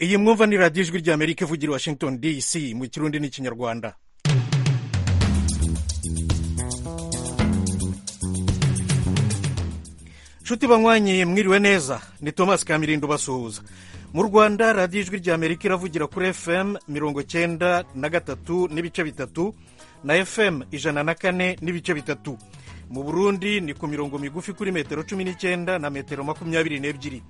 iyi mwumva ni radiyo ijwi rya amerika ivugira i washington dc mu kirundi n'ikinyarwanda nshuti banywanyi mwiriwe neza ni thomas kamirindo basuhuza mu rwanda radiyo ijwi rya amerika iravugira kuri fm mirongo cyenda na gatatu n'ibice bitatu na fm ijana na kane n'ibice bitatu mu burundi ni ku mirongo migufi kuri metero cumi n'icyenda na metero makumyabiri n'ebyiri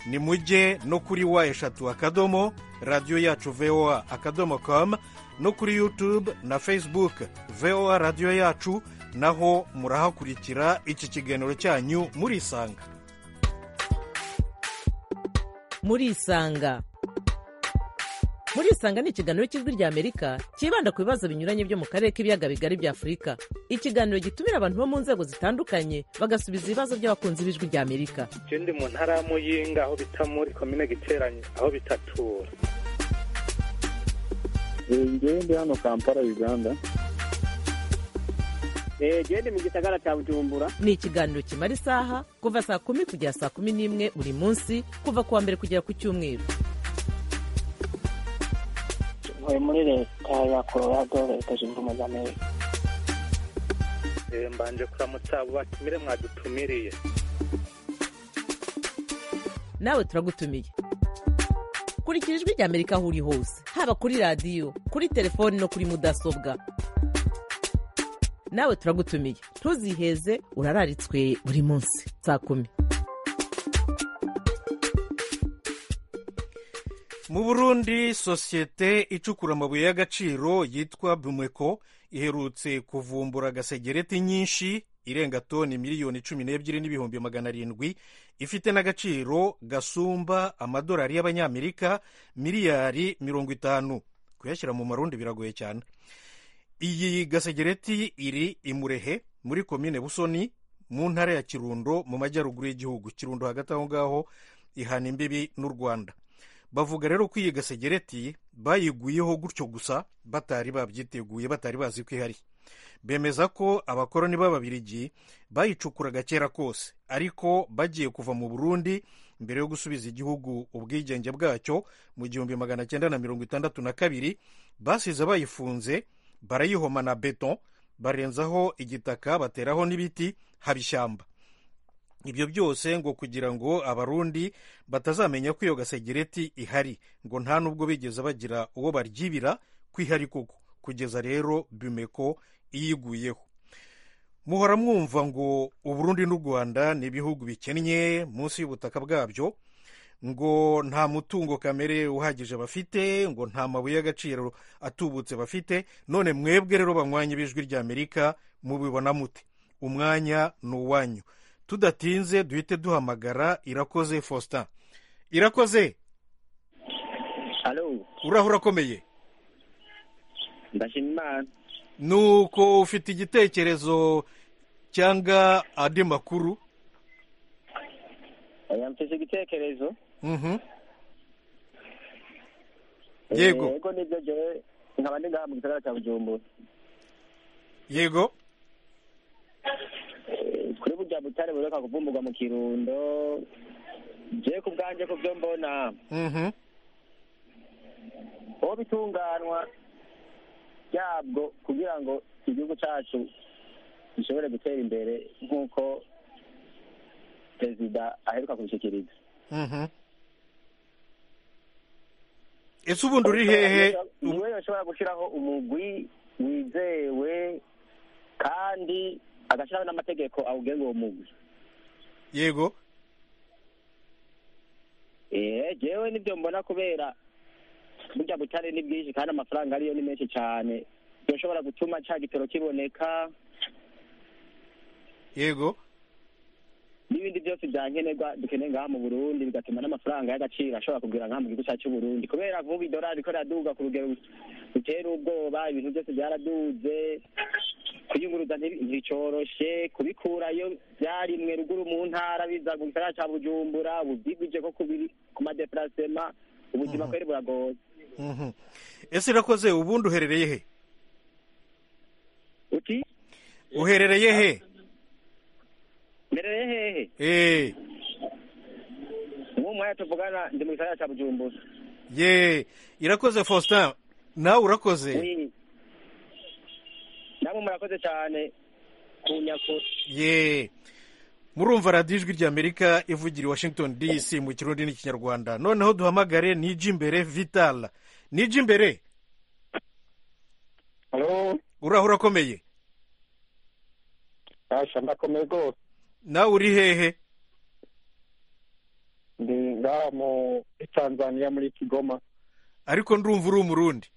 ni mujye no kuri wa eshatu akadomo radiyo yacu voa akadomo komu no kuri yutube na facebook voa radiyo yacu naho murahakurikira iki kiganiro cyanyu murisanga murisanga murisanga ni ikiganiro cy'ijwi rya amerika cyibanda ku bibazo binyuranye byo mu karere k'ibiyaga bigari bya afurika ikiganiro gitumira abantu bo mu nzego zitandukanye bagasubiza ibibazo by'abakunzi b'ijwi rya amerika je ndi mu ntara ya muyinga aho bita muri komine giteranye aho bitatura ngewe ndi hano kampala uganda gende mu gisagara cya bujumbura ni ikiganiro kimara isaha kuva saa kumi kugera saa kumi n'imwe buri munsi kuva ku wa mbere kugera ku cyumweru ntuye muri leta ya colorado leta zunze ubumwe z'amerika Eh, mbanje kuramutsa abo batumire mwadutumiriye nawe turagutumiye kurikira ijwi rya amerika aho uri hose haba kuri radiyo kuri telefoni no kuri mudasobwa nawe turagutumiye ntuziheze urararitswe buri munsi saa kumi mu burundi sosiyete icukura amabuye y'agaciro yitwa bumeko iherutse kuvumbura gasegereti nyinshi irenga toni miliyoni cumi n'ebyiri n'ibihumbi magana arindwi ifite n'agaciro gasumba amadolari y'abanyamerika miliyari mirongo itanu kuyashyira mu marundi biragoye cyane iyi gasegereti iri i murehe muri komine busoni mu ntara ya kirundo mu majyaruguru y'igihugu kirundo hagati aho ngaho ihana imbibi n'u rwanda bavuga rero ko iyi gasegereti bayiguyeho gutyo gusa batari babyiteguye batari bazi ko ihari bemeza ko abakoroni b'ababirigi bayicukuraga kera kose ariko bagiye kuva mu burundi mbere yo gusubiza igihugu ubwigenge bwacyo mu gihumbi magana cyenda na mirongo itandatu na kabiri basize bayifunze barayihoma na beton barenzaho igitaka bateraho n'ibiti haba ishyamba ibyo byose ngo kugira ngo abarundi batazamenya ko iyo gasegereti ihari ngo nta n'ubwo bigeze bagira uwo baryibira ko ihari koko kugeza rero bimeko iyiguyeho muhora mwumva ngo uburundi n'u rwanda ni ibihugu bikennye munsi y'ubutaka bwabyo ngo nta mutungo kamere uhagije bafite ngo nta mabuye y'agaciro atubutse bafite none mwebwe rero banywanye b'ijwi rya amerika mubibona mute umwanya ni uwanyu tudatinze duhite duhamagara irakoze faustin irakoze Halo, uraho urakomeye ndashima Imana. ni uko ufite igitekerezo cyangwa andi makuru Oya, mfise igitekerezo. Mhm. Yego. Eh, Yego nibyo jewe nkaba ndi ngaha mu gisagara cya Bujumbura. yego Eh, Kuri burya butare buheruka kuvumburwa mu Kirundo. Je ku bwanje ku byo mbona Mhm. aho bitunganwa byabwo kugira ngo igihugu cyacu gishobore gutera imbere nk'uko perezida aheruka kubishyikiriza. Mhm. ese ubundi uri hehe niwe yashobora gushyiraho umugwi wizewe kandi agashyiraho n'amategeko awugenga uwo mugwi yego eh jewe nibyo mbona kubera burya butare ni bwinshi kandi amafaranga ariyo ni menshi cyane yoshobora gutuma cya gitoro kiboneka yego n'ibindi byose bya nkenerwa dukeneye ngaha mu burundi bigatuma n'amafaranga y'agaciro ashobora kugura ngaha mu gihugu cyacu burundi kubera vuba idolari ko riraduga ku rugero rutera ubwoba ibintu byose byaraduze kuyunguruza ntibi- ntibicoroshe kubikurayo byarimwe ruguru mu ntara biza mu gisagara cya bujumbura ubwigwije ko kubiri ku madeparasema ubuzima kweri buragoye Mhm. ese irakoze ubundi uherereye he uti uherereye he merere hehe Eh, nk'uwo mwanya tuvugana ndi mu gisagara cya bujumbura ye irakoze faustin nawe urakoze Oui. namwe murakoze cyane ku nyakuri ye murumva radiyo ijwi ry'amerika ivugira i washington dc mu kirundi n'ikinyarwanda noneho duhamagare niji imbere vital niji imbere halo uraho urakomeye asha ndakomeye rwose nawe uri hehe ndi ngaha mu muri tanzania muri kigoma ariko ndumva uri umurundi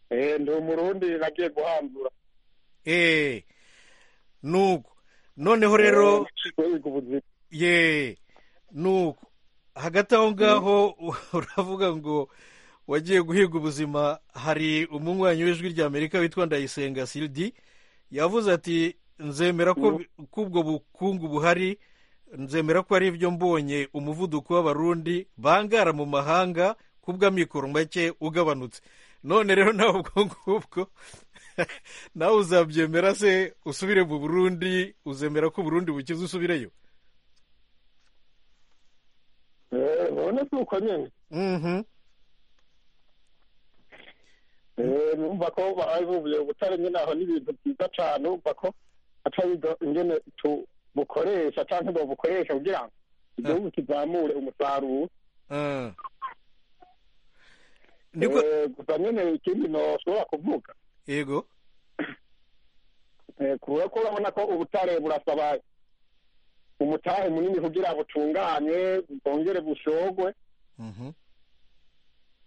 eh ndi umurundi nagiye guhambura eee nuko noneho rero wiga ubuzima ye nuko hagati aho ngaho uravuga ngo wagiye guhiga ubuzima hari umunywanyi w'ijwi ry'amerika witwa ndayisenga sildi yavuze ati nzemera ko ko ubwo bukungu buhari nzemera ko ari ibyo mbonye umuvuduko w'abarundi bangara mu mahanga kubw'amikoro make ugabanutse none rero nawe ubwo ngubwo nawe uzabyemera se usubire mu burundi uzemera ko uburundi bukize usubireyo eh urabona si uko nyine mhm eh numva ko bahavuye ubutare nyine aho ni ibintu byiza cyane urumva ko atabiga ingene tubukoresha cyangwa babukoresha kugira ngo igihugu kizamure umusaruro Ah. niko Eh, gusa nyine ikindi ntoshobora kuvuga yego Eh, kubera ko urabona ko ubutare burasaba umutahe munini kugira butunganye bwongere bushogwe Mhm.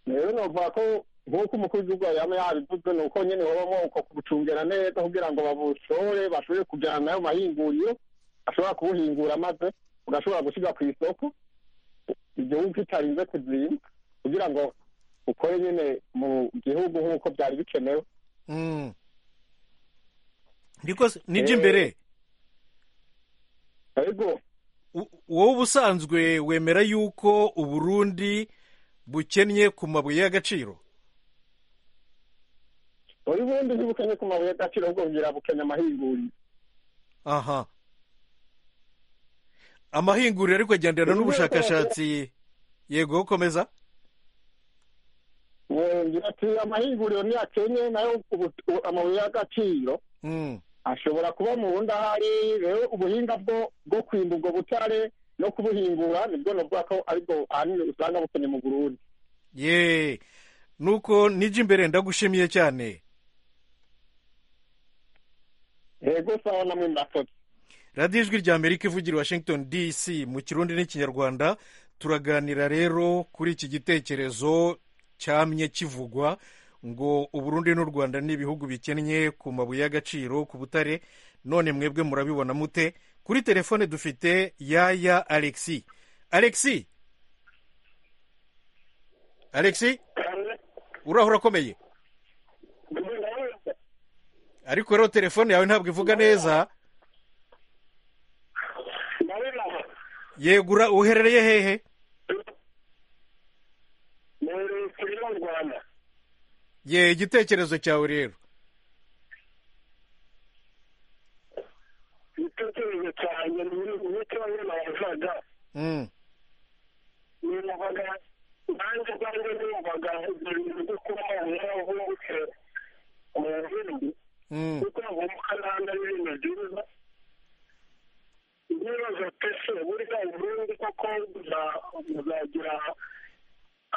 rero novuga ko nk'uko umukuru w'igihugu yaba yabivuze ni uko nyine babamo uko kubucungera neza kugira ngo babushore bashobore kujyana nayo mahinguriro ashobora kubuhingura maze ugashobora gushyirwa ku isoko igihugu kitarinze kuzimba kugira ngo ukore nyine mu gihugu nk'uko byari bikenewe Mm. niko se nijya imbere ariko u- wowe ubusanzwe wemera yuko uburundi bukennye ku mabuye y'agaciro uri bundi ntibukenye ku mabuye y'agaciro ahubwo kugira bukenya amahinguriro aha amahinguriro ariko agenderana n'ubushakashatsi yego komeza ngira ati amahinguriro ni akenye nayo ubu- u- amabuye y'agaciro Mm. ashobora kuba mu bundi ahari rero ubuhinga bwo bwo kwimba ubwo butare no kubuhingura nibwo navuga ko aribwo ahanini usanga bukenye mu burundi ye nuko nijya imbere ndagushimiye cyane yego sawa namwe murakoze radiyo ijwi ry'amerika ivugira i washington dc mu kirundi n'ikinyarwanda turaganira rero kuri iki gitekerezo cyamye kivugwa ngo uburundi n'u rwanda ni ibihugu bikennye ku mabuye y'agaciro ku butare none mwebwe murabibona mute kuri telefone dufite yaya alexi alexi alexi uraho urakomeye ariko rero telefone yawe ntabwo ivuga neza yegura uherereye hehe ye igitekerezo cyawe rero igitekerezo cyanjye n'icyo nabazaga Mm, numvaga nanjye ubwanjye numvaga ibyo bintu byo kuba umuntu yavutse mu burundi mm, kuko avumuka n'andi n'ibintu byiza nibaza pese burya uburundi koko buza- buzagira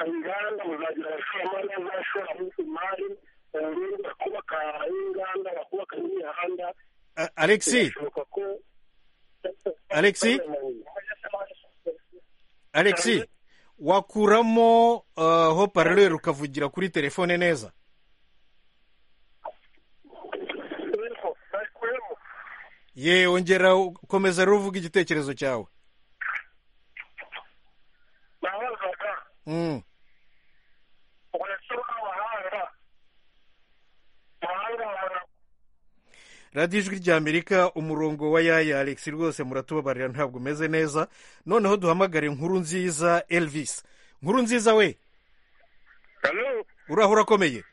inganda buzagira abashoramari bazashora imari mu burundi bakubaka inganda bakubaka n'imihanda A- alexi birashoboka ko Alexis? alexi wakuramo uh, ho paralel ukavugira kuri telefone neza ye ongera ukomeza rero uvuga igitekerezo cyawe nabazaga mm, uburyo bw'amahanga amahanga abantu radiyo ijwi ry'amerika umurongo wa yaya alexi rwose muratubabarira ntabwo umeze neza noneho duhamagare inkuru nziza elvis nkuru nziza we halo uraho urakomeye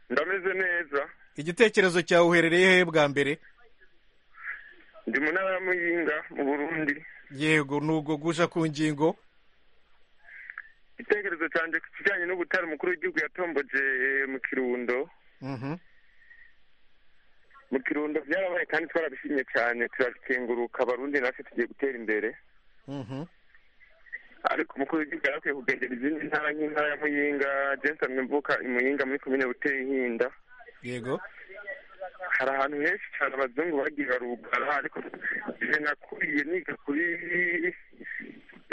ndameze neza igitekerezo cyawe uherereye hehe bwa mbere ndi mu ntara ya muyinga mu burundi yego nubwo guja ku ngingo igitekerezo cyanjye ku kijyanye n'ubutare umukuru w'igihugu yatomboje eh, mu kirundo Mhm. mu kirundo byarabaye kandi twarabishimye cyane turabikenguruka abarundi natwe tugiye gutera imbere Mhm. ariko umukuru w'igihugu yari akwiye kugendera izindi ntara nk'intara ya muyinga jensen mvuka i muyinga muri komine buteye hinda yego hari ahantu henshi cyane abazungu bagira rugara ariko je nakuriye niga kuri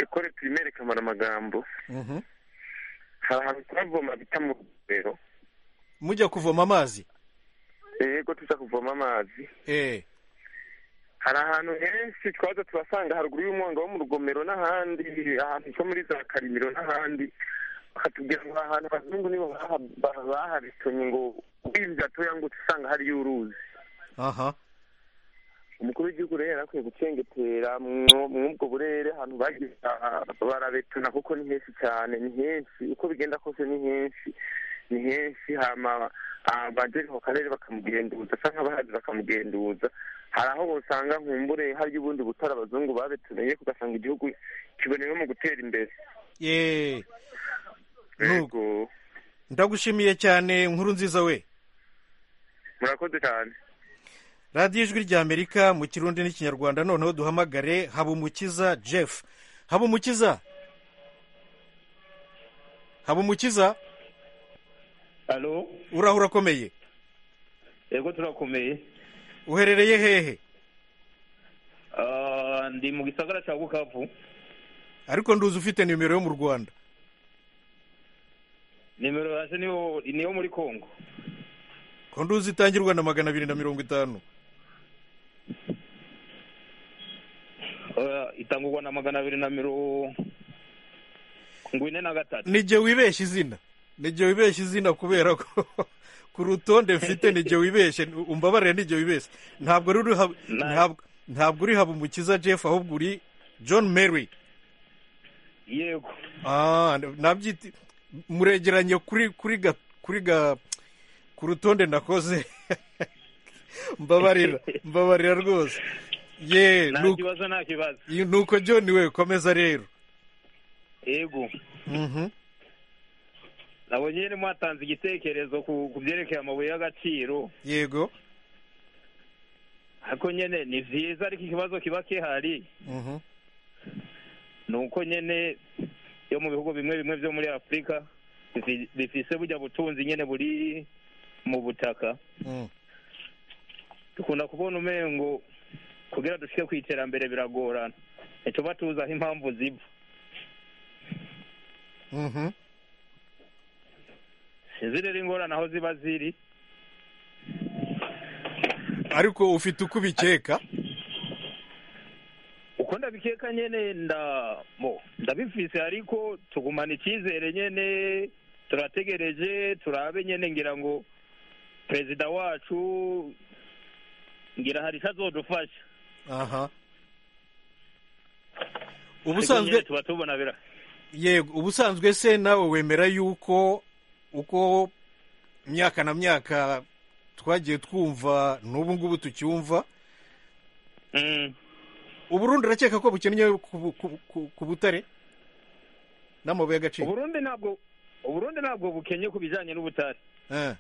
ekore pirimere kamara amagambo Mhm. hari ahantu twavoma bita mu rero mujya kuvoma amazi yego tuza kuvoma amazi eh hari ahantu henshi twaza turasanga haruguru y'umwonga wo mu rugomero n'ahandi ahantu ho muri za karimiro n'ahandi bakatubwira ngo ahantu abazungu nibo baha- ba- bahabitonye ngo wimvye atoya ngo usanga hariyo uruzi aha umukuru w'igihugu rero yari akwiye gucengetera mwo- mw'ubwo burere ahantu bagira barabetana kuko ni henshi cyane ni henshi uko bigenda kose ni henshi ni henshi hama abajeri mu karere bakamugenduza cyangwa abahazi bakamugenduza hari aho usanga nkumbure hari ubundi butari abazungu babetuneye kugasanga igihugu kibonewe mu gutera imbere eh Nuko. yego ndagushimiye cyane nkuru nziza we murakoze cyane radiyo ijwi rya amerika mu kirundi n'ikinyarwanda noneho duhamagare habumukiza jeff habumukiza habumukiza alo uraho urakomeye yego turakomeye uherereye hehe Ah, ndi mu gisagara cya bukavu ariko nduzi ufite nimero yo mu rwanda nimero yaje niyo niyo muri kongo ko nduzi itangirwa na magana abiri na mirongo itanu Ah, itangurwa na magana abiri na mirongo ine na gatatu nijye wibeshya izina nijye wibeshya izina kubera ko ku rutonde mfite nijye wibeshye umbabarire nijye wibeshye ntabwo uri uri hab- Na- ntabwo- ntabwo uri habumukiza jeff ahubwo uri john mary yego Ah, nabyita muregeranye kuri kuri ga kuri ga ku rutonde nakoze mbabarira mbabarira rwose ye nta nuko- kibazo nta kibazo nuko john we komeza rero yego Mhm. nabonye nyine mwatanze igitekerezo ku ku byerekeye amabuye y'agaciro yego ariko nyine ni byiza ariko ikibazo kiba kihari Mhm. ni uko nyine yo mu bihugu bimwe bimwe byo muri afurika bifi- bifise bujya butunzi nyine buri mu butaka Mm. dukunda kubona umengo kugira dushike ku iterambere biragorana ntituba tuzi aho impamvu ziva Mhm. sinzi rero ingorane aho ziba ziri ariko ufite uko ubikeka uko ndabikeka nyene nda mo ndabifise ariko tugumana icyizere nyene turategereje turabe nyene ngira ngo perezida wacu ngira hari ico azodufasha aha Ariko nyene ubusanzwe tuba tubona bira yego ubusanzwe se nawe wemera yuko uko myaka na myaka twagiye twumva n'ubu ngubu tucyumva Mm. uburundi urakeka ko bukennye ku bu- ku- ku- ku butare n'amabuye y'agaciro uburundi ntabwo uburundi ntabwo bukenye ku bijanye n'ubutare Eh,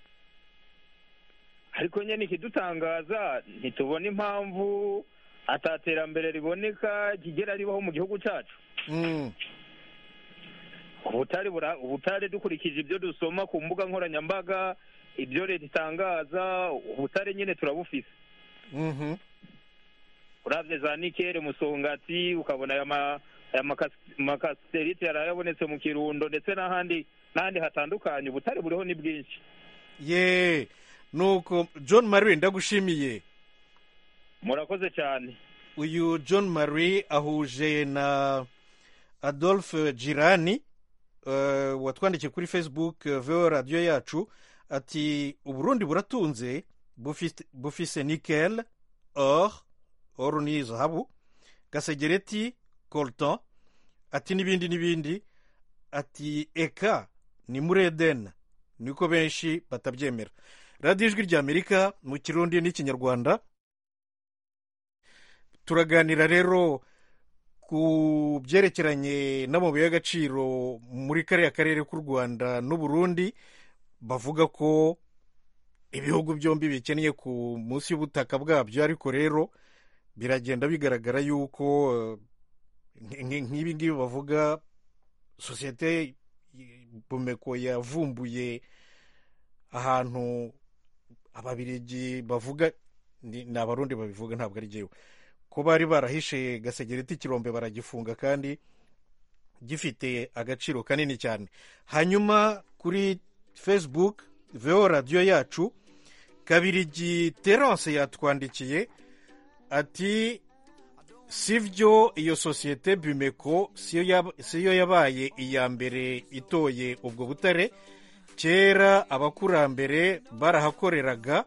ariko nyene ikidutangaza ntitubona impamvu ataterambere riboneka kigera ribaho mu gihugu cacu mm, ubutare bura- ubutare dukurikije ibyo dusoma ku mbuga nkoranyambaga ibyo leta itangaza ubutare nyine turabufise mhm, urabye za nikere musongati ukabona aya ma- aya makas- makasiterite yarayabonetse mu kirundo ndetse n'ahandi n'ahandi hatandukanye ubutare buriho ni bwinshi ye nuko john marie ndagushimiye murakoze cyane uyu john marie ahuje na adolphe girani eh, watwandikiye kuri facebook eh, veo radiyo yacu ati uburundi buratunze bufite- bufise nikel or or ni zahabu gasegereti colton ati n'ibindi n'ibindi ati eka ni muri edeni niko benshi batabyemera radiyo ijwi rya amerika mu kirundi n'ikinyarwanda turaganira rero ku byerekeranye n'amabuye y'agaciro muri kariya karere k'u rwanda n'uburundi bavuga ko ibihugu byombi bikennye ku munsi y'ubutaka bwabyo ariko rero biragenda bigaragara yuko nk'ibi ngibi bavuga sosiyete bomeko yavumbuye ahantu ababirigi bavuga ni abarundi babivuga ntabwo ari jyewe ko bari barahishe gasegereti ikirombe baragifunga kandi gifite agaciro kanini cyane hanyuma kuri facebook veo radiyo yacu kabirigi terance yatwandikiye ati si byo iyo sosiyete bimeko siyo yabaye iya mbere itoye ubwo butare kera abakurambere barahakoreraga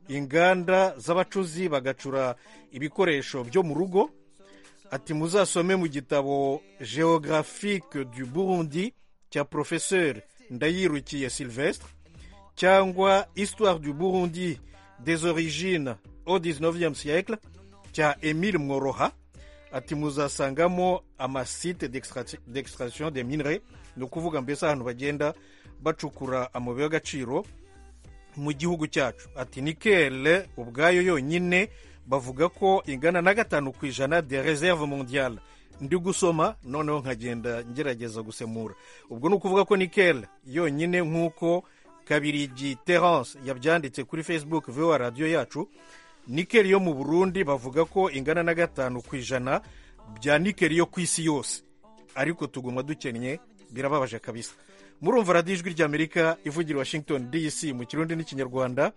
inganda z'abacuzi bagacura ibikoresho byo mu rugo ati muzasome mu gitabo geographique du burundi cya professeur ndayirukiye sylvestre cyangwa histoire du burundi des origines au 19e siècle cya emile mworoha ati muzasangamo amasite d'extraction de minere ni ukuvuga mbese ahantu bagenda bacukura amabuye y'agaciro mu gihugu cyacu ati nikele ubwayo yonyine bavuga ko ingana na gatanu ku ijana de reserve mondiale ndi gusoma noneho nkagenda ngerageza gusemura ubwo ni ukuvuga ko nikele yonyine nk'uko kabirigi terance yabyanditse kuri facebook vuba radiyo yacu nikeli yo mu burundi bavuga ko ingana na gatanu ku ijana bya nikeli yo ku isi yose ariko tuguma dukennye birababaje kabisa murumva radiyo ijwi ry'amerika ivugira washington dc mu kirundi n'ikinyarwanda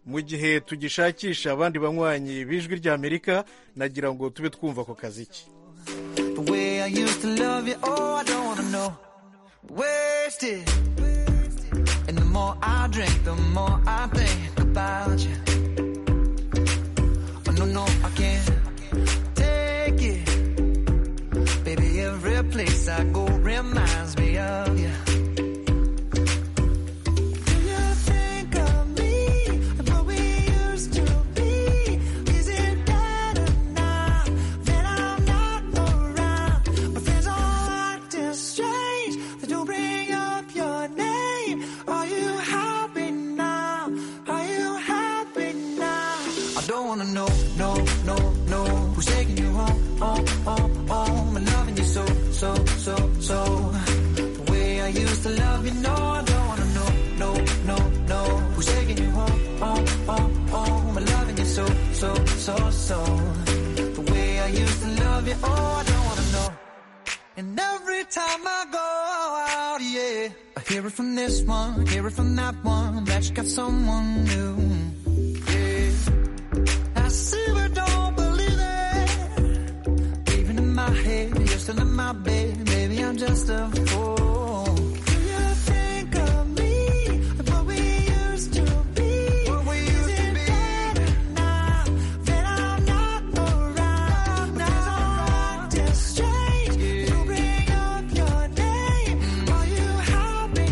mu gihe tugishakisha abandi banywanyi b'ijwi ry'amerika nagira ngo tube twumva ako kazi ke no, no, I can't take it. Baby, every place I go reminds me of you. from this one, hear it from that one, that you got someone new. Yeah. I see but don't believe it. Even in my head, you're still in my bed, maybe I'm just a fool. Do you think of me, what we used to be? What we used Is to be? better now that I'm not around? Now I'm just strange, yeah. you bring up your name, are you happy?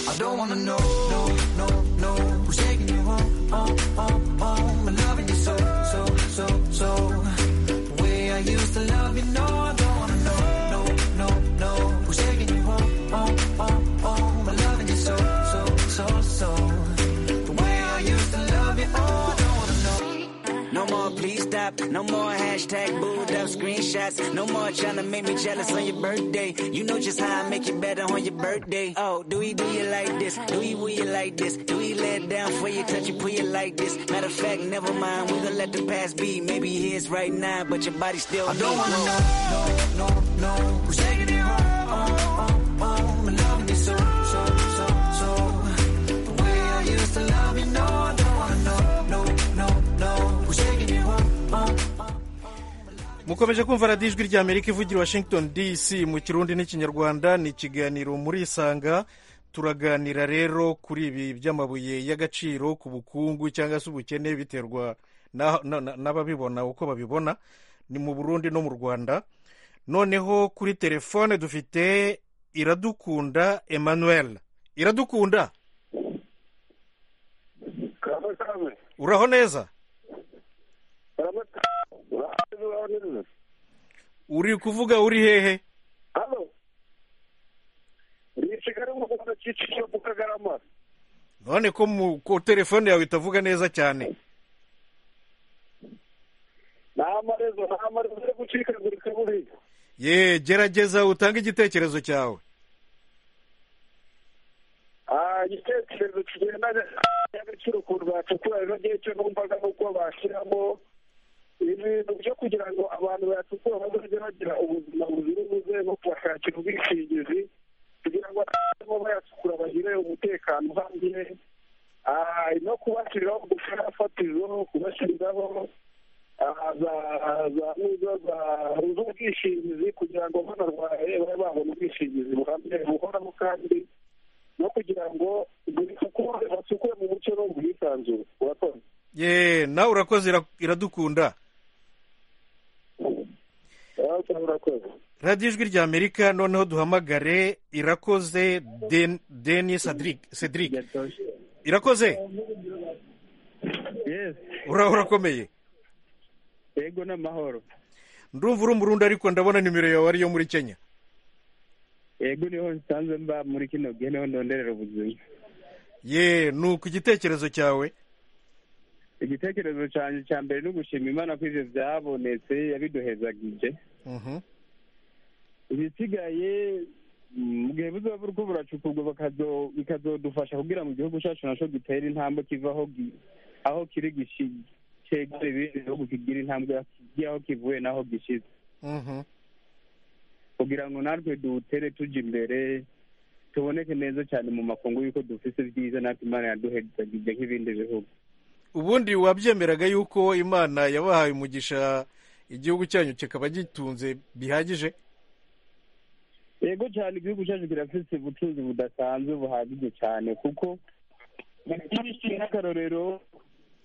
I don't wanna know, no, no, no. Who's taking you home, home, home, home? I'm loving you so, so, so, so. The way I used to love you, no, I don't wanna know, no, no, no. Who's taking you home, home, home, home? I'm loving you so, so, so, so. The way I used to love you, oh, I don't wanna know. No more please stop, no more hashtag booed up screenshots, no more trying to make me jealous on your birthday. You know just how I make you better on your birthday. Oh, do we do you like this? Do we will you like this? Do we let down for you, touch you, pull you like this? Matter of fact, never mind, we gonna let the past be. Maybe it is right now, but your body still I don't wanna know. No, no, no, no. Taking you home, home, home, home. I'm loving you so, so, so, so. The way I used to love you, no, I don't wanna know, no, no, no. Taking you home, home. mukomeje kumva radiyo ijwi ry'amerika ivugira washington dc mu kirundi n'ikinyarwanda ni ikiganiro muri isanga turaganira rero kuri ibi by'amabuye y'agaciro ku bukungu cyangwa se ubukene biterwa na- na- na- n'ababibona uko babibona ni mu burundi no mu rwanda noneho kuri telefone dufite iradukunda emmanuel iradukunda kabe kabe uraho neza baramutse ikawa n'imwe uri kuvuga uri hehe hano ni i kigali mu rwanda kicukiro ku kagarama none ko mu ko telefone yawe itavuga neza cyane nta marezo nta marezo yo gucikagurika buriya ye gerageza utange igitekerezo cyawe Ah, igitekerezo kigendanye n'agaciro ukuntu bacukura rero ngiye cyo numvaga ni uko bashyiramo ibintu byo kugira ngo abantu bacukura bazajye bagira ubuzima buzira umuze no kubashakira ubwishingizi kugira ngo abarimo bayacukura bagire umutekano uhagije Ah, no kubashyiriraho gufera fatizo kubashyiriraho ah, za za nizo za z'ubwishingizi kugira ngo banarwaye babe babona ubwishingizi buhamye buhoraho kandi no kugira ngo basukure basukure mu mucyo no mu bwisanzure urakoze ye nawe urakoze ira- iradukunda Ah, cyangwa urakoze radiyo ijwi rya amerika noneho duhamagare irakoze Den- denis Cedric- cedric irakoze ura urakomeye yego n'amahoro ndumva uri umurundi ariko ndabona nimero yawe ariyo muri kenya yego niho nsanzwe mba muri kino gihe niho ndonderera ubuzima ye ni uku igitekerezo cyawe igitekerezo cyanjye cya mbere ni ugushima imana ko ibyo byabonetse yabiduhezagije Mhm. ibisigaye mm, mu gihe buzoba buriko buracukurwa bakazo- bikazodufasha kugira ngo igihugu cyacu naco gitere intambwe kiva aho gi- aho kiri gishi- cegere ibindi bihugu kigira intambwe kigira aho kivuye n'aho gishize Mhm. kugira ngo natwe dutere tuja imbere tuboneke neza cyane mu makungu y'uko dufise byiza natwe imana yaduhezagije nk'ibindi bihugu ubundi wabyemeraga yuko imana yabahaye umugisha igihugu cyanyu kikaba gitunze bihagije yego cyane igihugu cyacu kirafite ubucuruzi budasanzwe buhagije cyane kuko nk'akarorero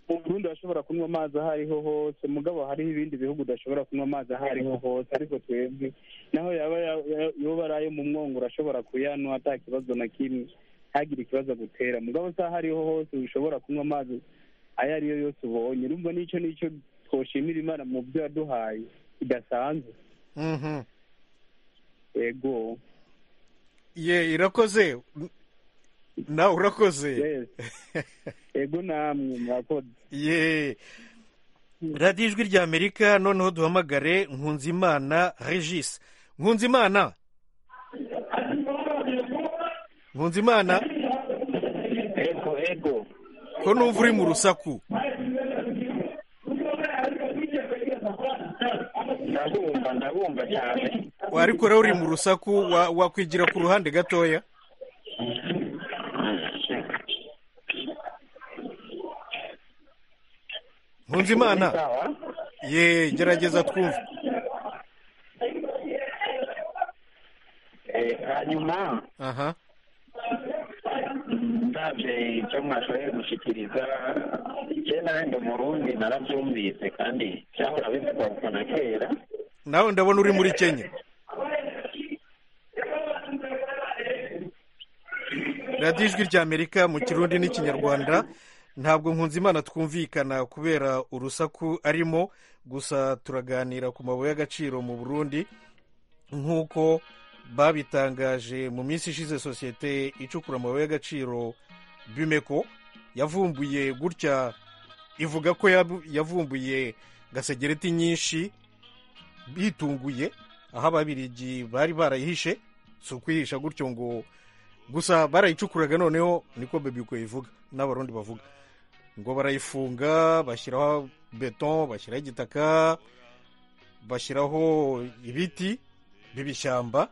mu burundi urashobora kunywa amazi aho ariho hose mugabo hariho ibindi bihugu udashobora kunywa amazi aho ariho hose ariko twebwe naho yaba ya- ya- yoba ari ayo mu mwongo urashobora kuyanywa ata kibazo na kimwe ntagire ikibazo agutera mugabo si aho ariho hose ushobora kunywa amazi ayo ariyo yose ubonye urumva n'icyo n'icyo twoshimira imana mu byo yaduhaye bidasanzwe Mhm. yego ye irakoze nawe urakoze Yes. yego namwe murakoze ye radiyo ijwi rya amerika noneho duhamagare nkunzimana regis nkunzimana nkunzimana ego ego ko numva uri mu rusaku ndabumva ndabumva cyane ariko rero uri mu rusaku wa- wakwigira ku ruhande gatoya nkunzimana ye gerageza twumve Eh, hanyuma aha ndabye icyo mwashoboye gushyikiriza je nanjye umurundi narabyumvise kandi cyahora bivugwa kuva na kera nawe ndabona uri muri kenya radiyo ijwi rya amerika mu kirundi n'ikinyarwanda ntabwo nkunzimana twumvikana kubera urusaku arimo gusa turaganira ku mabuye y'agaciro mu burundi nk'uko babitangaje mu minsi ishize sosiyete icukura amabuye y'agaciro bimeko yavumbuye gutya ivuga ko yabu- yavumbuye gasegereti nyinshi bitunguye aho ababirigi bari barayihishe si ukuyihisha gutyo ngo gusa barayicukuraga noneho niko bebiko ivuga n'abarundi bavuga ngo barayifunga bashyiraho beton bashyiraho igitaka bashyiraho ibiti b'ibishyamba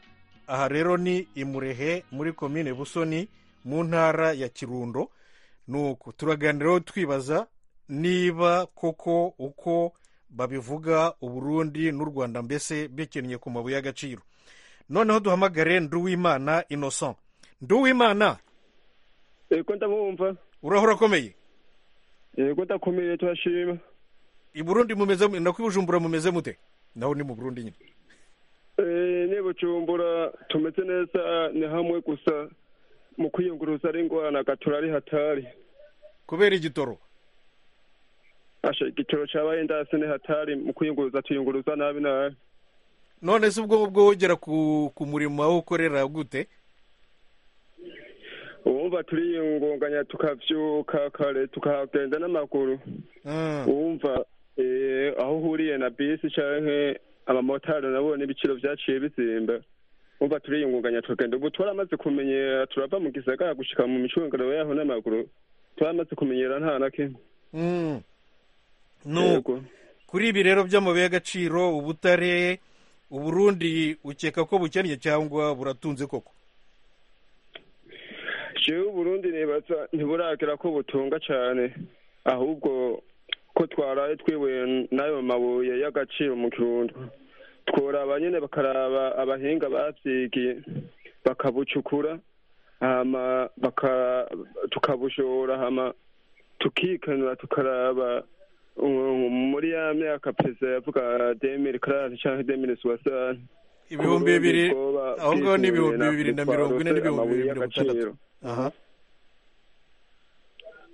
aha rero ni imurehe muri komine busoni mu ntara ya kirundo nuko turaganiraho twibaza niba koko uko babivuga uburundi n'u rwanda mbese bikennye ku mabuye y'agaciro noneho duhamagare nduwimana innocent nduwimana yego ndabumva uraho urakomeye yego ndakomeye turashima i burundi mumeze nako i bujumbura mumeze mute naho ni mu burundi nyine Eh, ni bujumbura tumeze neza ni hamwe gusa mu kwiyunguruza ari ingorana gato ari hatari kubera igitoro asha igiciro cyabaye ndase ni hatari mu kwiyunguruza tuyunguruza nabi nabi none se ubwo ubwo ugera ku ku murimo aho ukorera gute uwumva turiyungunganya tukabyuka kare tukagenda n'amaguru uwumva eh, aho uhuriye na bisi canke abamotari nabo n'ibiciro byaciye bizimba umva turiyungunganya tukagenda ubu twaramaze kumenyera turava mu gisagara gushika mu micungararo yaho n'amaguru twaramaze kumenyera nta na kimwe Mm. no kuri ibi rero by'amabuye y'agaciro ubutare uburundi ukeka ko bukennye cyangwa buratunze koko jewe uburundi nibaza ntiburagera ko butunga cyane ahubwo ko twaraye twibuye n'ayo mabuye y'agaciro mu kirundo tworaba nyine bakaraba abahinga bavyigiye bakabucukura hama baka- tukabushora hama tukikanura tukaraba um, muri ya myaka perezida yavuga demiri karani canke demiri suwasani ibihumbi bibiri aho ngaho ni ibihumbi bibiri na mirongo ine n'ibihumbi bibiri na mirongo itandatu aha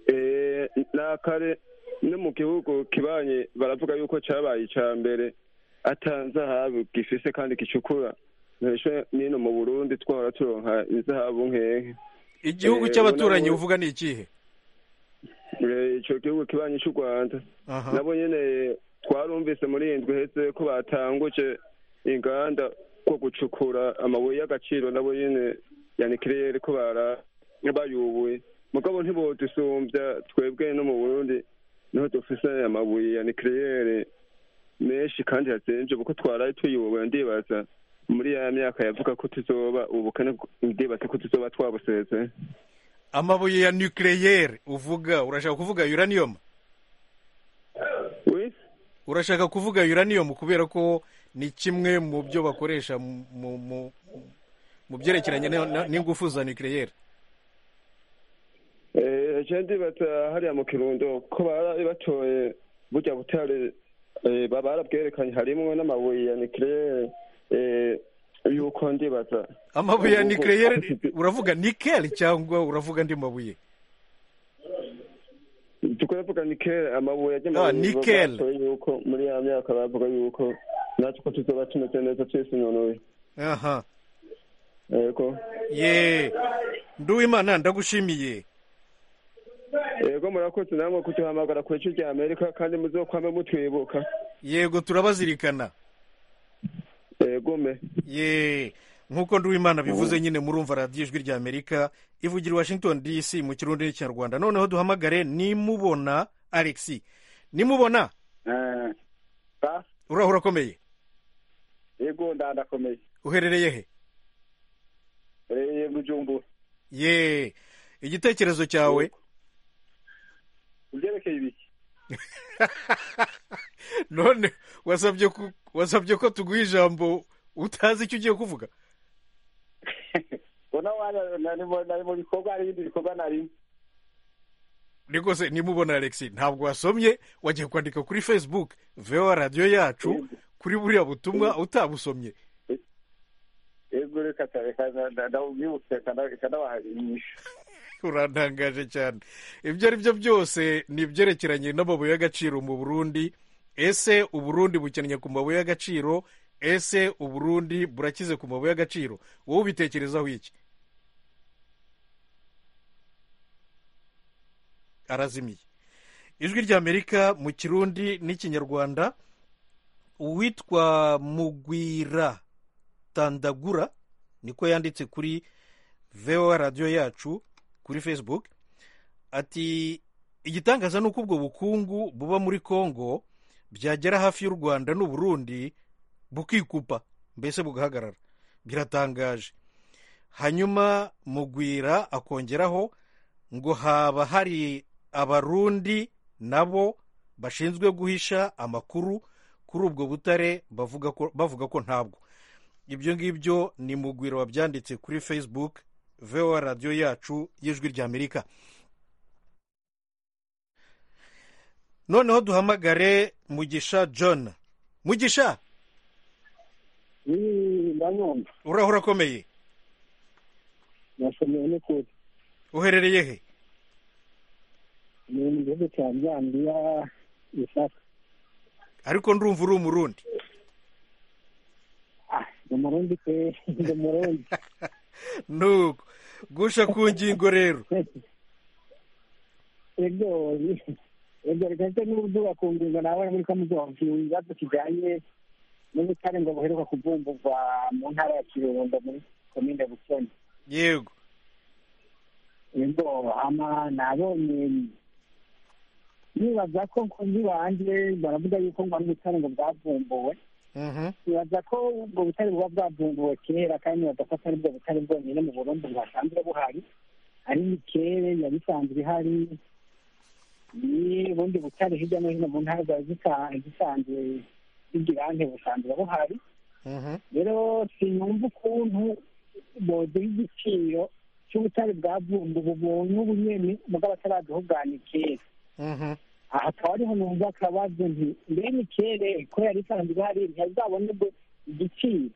Eh, nakare no mu gihugu kibanye baravuga yuko cabaye ica mbere atanze ahabu gifise kandi gicukura ntisho nino mu burundi twahora turonka izahabu nkenke igihugu Eh, cy'abaturanyi nabo- uvuga ni ikihe Eh, ico gihugu kibanye c'u rwanda Aha. nabo nyene twarumvise muri iyi ndwi iheze ko batanguje inganda ko gucukura amabuye y'agaciro nabo nyene yanikirere ko bara- bayubuye mugabo ntibodusumbya twebwe no mu burundi niho dufise amabuye yanikirere menshi kandi yazimvye kuko twaraye tuyubuye ndibaza muri ya myaka yavuga ko tuzoba ubukene ndibaza ko tuzoba twabusezeye amabuye ya nucleaire uvuga urashaka kuvuga uranium urashaka kuvuga uranium kubera ko ni kimwe mu byo bakoresha mu- mu- mu- mu byerekeranye na- na- n'ingufu za nucleaire Eh, je ndibaza hariya mu kirundo ko baraye batoye burya butare eh, ba- barabwerekanye harimwo n'amabuye ya nikirere yuko ndibaza amabuye ya nucleaire uravuga nickel cyangwa uravuga andi mabuye tukavuga nikere amabuye Ah, nickel. batoye yuko muri ya myaka bavuga yuko natwe ko tuzoba tumeze neza twesinonoye aha yego ye nduwimana ndagushimiye yego murakoze namwe kuduhamagara ku bice rya amerika kandi muzokwame mutwibuka yego turabazirikana yego me ye nk'uko nduwimana bivuze nyine murumva radiyo ijwi rya amerika ivugira i washington dc mu kirundi n'ikinyarwanda noneho duhamagare nimubona alex nimubona uraho urakomeye yego ndadakomeye uherereye he reye bujumbura ye igitekerezo cyawe kubyerekeye ibiki none wasabye ku- wasabye ko tuguha ijambo utazi icyo ugiye kuvuga bona wana- nari mu- nari mu bikorwa hari ibindi bikorwa narimo niko se nimubona alex ntabwo wasomye wagiye kwandika kuri facebook vewa radiyo yacu kuri buriya butumwa utabusomye yego reka tareka ndabwibutse ikanabaharisha urantangaje cyane ibyo ari byo byose ni ibyerekeranye n'amabuye y'agaciro mu burundi ese uburundi bukennye ku mabuye y'agaciro ese uburundi burakize ku mabuye y'agaciro wowe ubitekerezaho iki arazimiye ijwi ry'amerika mu kirundi n'ikinyarwanda uwitwa mugwira tandagura niko yanditse kuri voa radiyo yacu kuri facebook ati igitangaza ni uko ubwo bukungu buba muri congo byagera hafi y'u rwanda n'uburundi bukikupa mbese bugahagarara biratangaje hanyuma mugwira akongeraho ngo haba hari abarundi nabo bashinzwe guhisha amakuru kuri ubwo butare bavuga ko, bavuga ko ntabwo ibyo ngibyo ni mugwiro wabyanditse kuri facebook voa radiyo yacu y'ijwi ry'amerika noneho duhamagare mugisha john mugisha ndanyumva uraho urakomeye nasomeye n'ukuri uherereye he ni mu gihugu cya zambiya ariko ndumva uri umurundi ni umurundi pe ni umurundi nuko gusha ku ngingo rero ego ego reka ese n'ubuduba ku ngingo nawe muri kamuzuba ikibazo kijyanye n'ubutare ngo buheruka kuvumburwa mu ntara ya kirundo muri komine bukene yego ego ama nabonye nibaza ko nkunzi banjye baravuga yuko ngo n'ubutare ngo bwavumbuwe nibaza ko ubwo butare buba bwavumbuwe kera kandi nibaza ko atari bwo butare bwonyine mu burundi bwasanzwe buhari ari mikere yari isanzwe ihari ni ubundi butare hirya no hino mu ntara bwari zisanzwe bw'igirante busanzwe buhari rero sinumva ukuntu boduha igiciro cy'ubutare bwavumbuwe ubu n'ubu nyene mugabo ataraduhugana kera aha akaba ariho numva akabazo nti mbe mikere ko yari isanzwe hari ntiyazabonerwe igiciro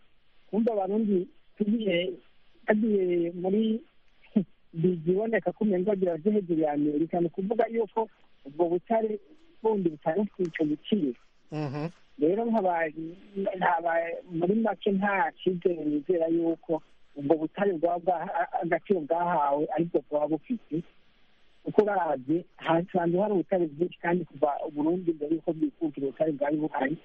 kumva abarundi tugiye tugiye muri biziboneka ko umengo agira aje hejuru ya amerika ni ukuvuga yuko ubwo butare bundi butari icyo giciro rero nkaba muri make nta cyizere nizera yuko ubwo butare bwaba agaciro bwahawe aribwo bwaba bufite uko barabye hasanzwe hari ubutare bwinshi kandi kuva uburundi mbere yuko bwikukira ubutare bwari buhari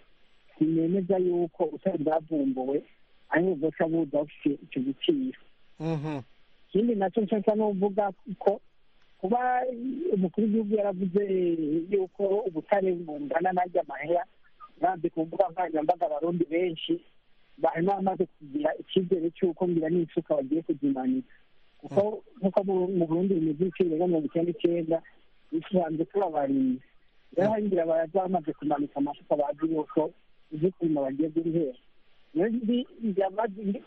ntinemeza yuko ubutare bwavumbuwe ariko bwoca buza bufite icyo giciro ikindi nacyo nshaka no kuvuga ko kuba umukuru w'igihugu yaravuze yuko ubutare bungana n'ajya amahera banze kuvuga nkoranyambaga abarundi benshi barimo bamaze kugira icyizere cy'uko ngira n'isuka bagiye kuzimanika kuko nk'uko mu burundi bimeze ibiciro birenga mirongo icyenda icyenda bisanzwe tubabarinda rero hari inzira baraza bamaze kumanika amasuka bazi yuko uzi ukuntu bagiye guhera rero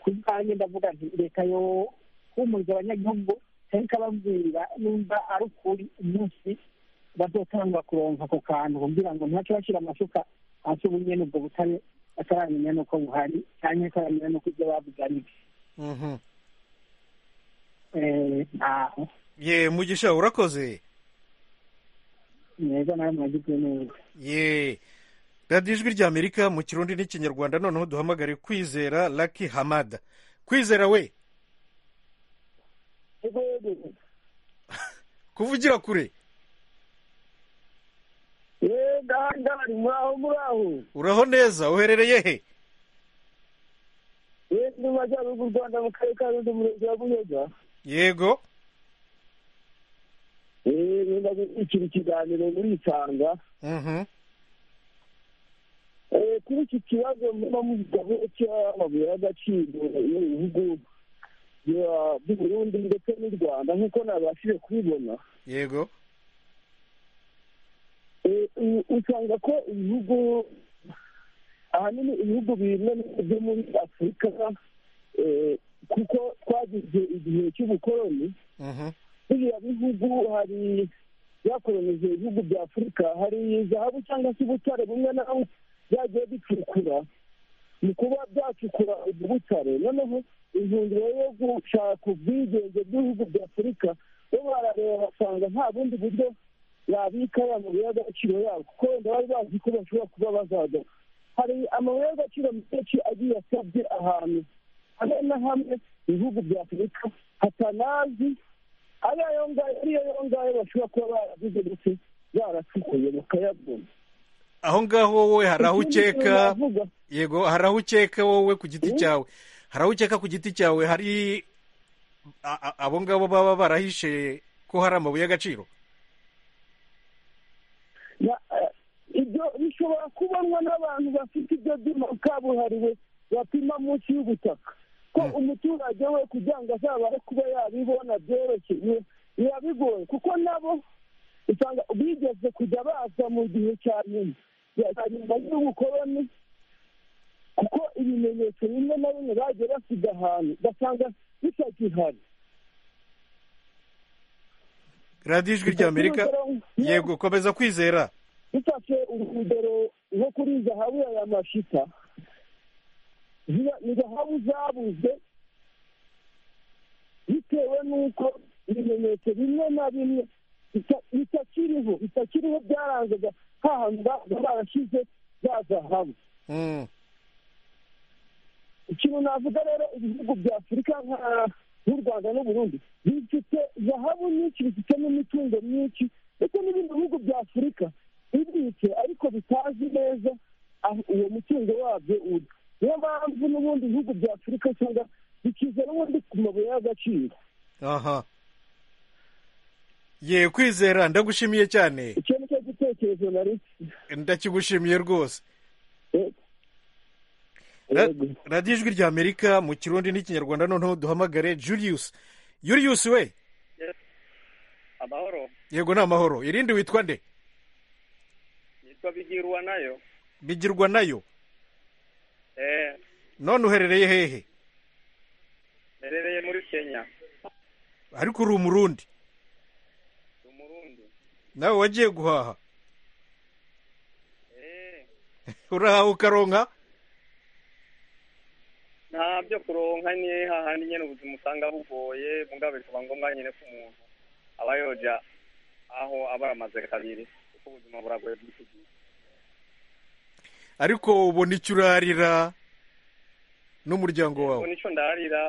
kuri banki ndavuga nti reka yo humuriza abanyagihugu cyane ikababwira nimba ari ukuri umunsi bazotangwa kuronka ako kantu kugira ngo ntace bashyira amasuka hasi ubu nyene ubwo butare bataramenya n'uko buhari cyane bataramenya n'uko ibyo babuganiye ntaho ye mugisha urakoze neza nawe mwagize neza ye radiyo ijwi rya amerika mu kirundi n'ikinyarwanda noneho duhamagare kwizera laki hamada kwizera we kuvugira kure ndahangari muraho muraho uraho neza uherereye he yego mu majyaruguru rwanda mu karere ka rundi murenge wa buyoga yego ngenda gukira ikiganiro muri isanga kuri iki kibazo muba mugabo cy'amabuye y'agaciro y'ibihugu by'uburundi ndetse n'u rwanda nk'uko nabashije kubibona yego usanga ko ibihugu ahanini ibihugu bimwe byo muri afurika kuko twagize igihe cy'ubukoloni biriya bihugu hari byakolonije ibihugu bya afurika hari zahabu cyangwa se ubutare bumwe nawe byagiye bicukura mu kuba byacukura ubwo butare noneho intumbero yo gushaka ubwigenge bw'ibihugu bya afurika bo barareba basanga nta bundi buryo yabika ya mabuye y'agaciro yabo kuko wenda bari bazi ko bashobora kuba bazaza hari amabuye y'agaciro menshi agiye asabye ahantu hamwe na hamwe ibihugu bya afurika hatanazi ari ayo ngayo ariyo yo ngayo bashobora kuba baragize ndetse baracukuye bakayabona aho ngaho wowe hari aho ukeka yego hari aho ukeka wowe ku giti cyawe hari aho ukeka ku giti cyawe hari abo ngabo baba barahishe ko hari amabuye y'agaciro ibyo bishobora kubonwa n'abantu bafite ibyo byuma kabuhariwe bapima munsi y'ubutaka ko umuturage we kugira ngo azabare kuba yabibona byoroshye biba bigoye kuko nabo usanga bigeze kujya baza mu gihe cya nyuma nyuma y'ubukoloni kuko ibimenyetso bimwe na bimwe bagiye basiga ahantu ugasanga bitagihari radiyo ijwi rya amerika yego komeza kwizera dufashe urugero nko kuri zahabu ya mashita ni zahabu zabuze bitewe n'uko ibimenyetso bimwe na bimwe bitakiriho bitakiriho byarangaga hantu baza barashyize za zahabu ikintu navuga rero ibihugu bya afurika nka nk'u rwanda n'uburundi bifite zahabu nyinshi bifite n'imitungo myinshi ndetse n'ibindi bihugu bya afurika bibitse ariko bitazi neza aho uwo mutungo wabyo uri niyo mpamvu n'ubundi bihugu bya afurika cyangwa bikiza n'ubundi ku mabuye y'agaciro aha ye kwizera ndagushimiye cyane icyo ni cyo gitekerezo nari ndakigushimiye rwose Ra- radiyo ijwi rya amerika mu kirundi n'ikinyarwanda noneho duhamagare julius julius we amahoro yego ni amahoro irindi witwa nde yitwa bigirwa nayo bigirwa nayo eh none uherereye hehe nerereye muri kenya ariko uri umurundi umurundi nawe wagiye guhaha eh urahaha ukaronka nta byo kuronka ni hahandi nyene ubuzima usanga bugoye mugabe bikaba ngombwa nyene ku muntu aba yoja aho aba aramaze kabiri kuko ubuzima buragoye bw'iki gihe ariko ubona icyo urarira n'umuryango wawe ubu nico ndarira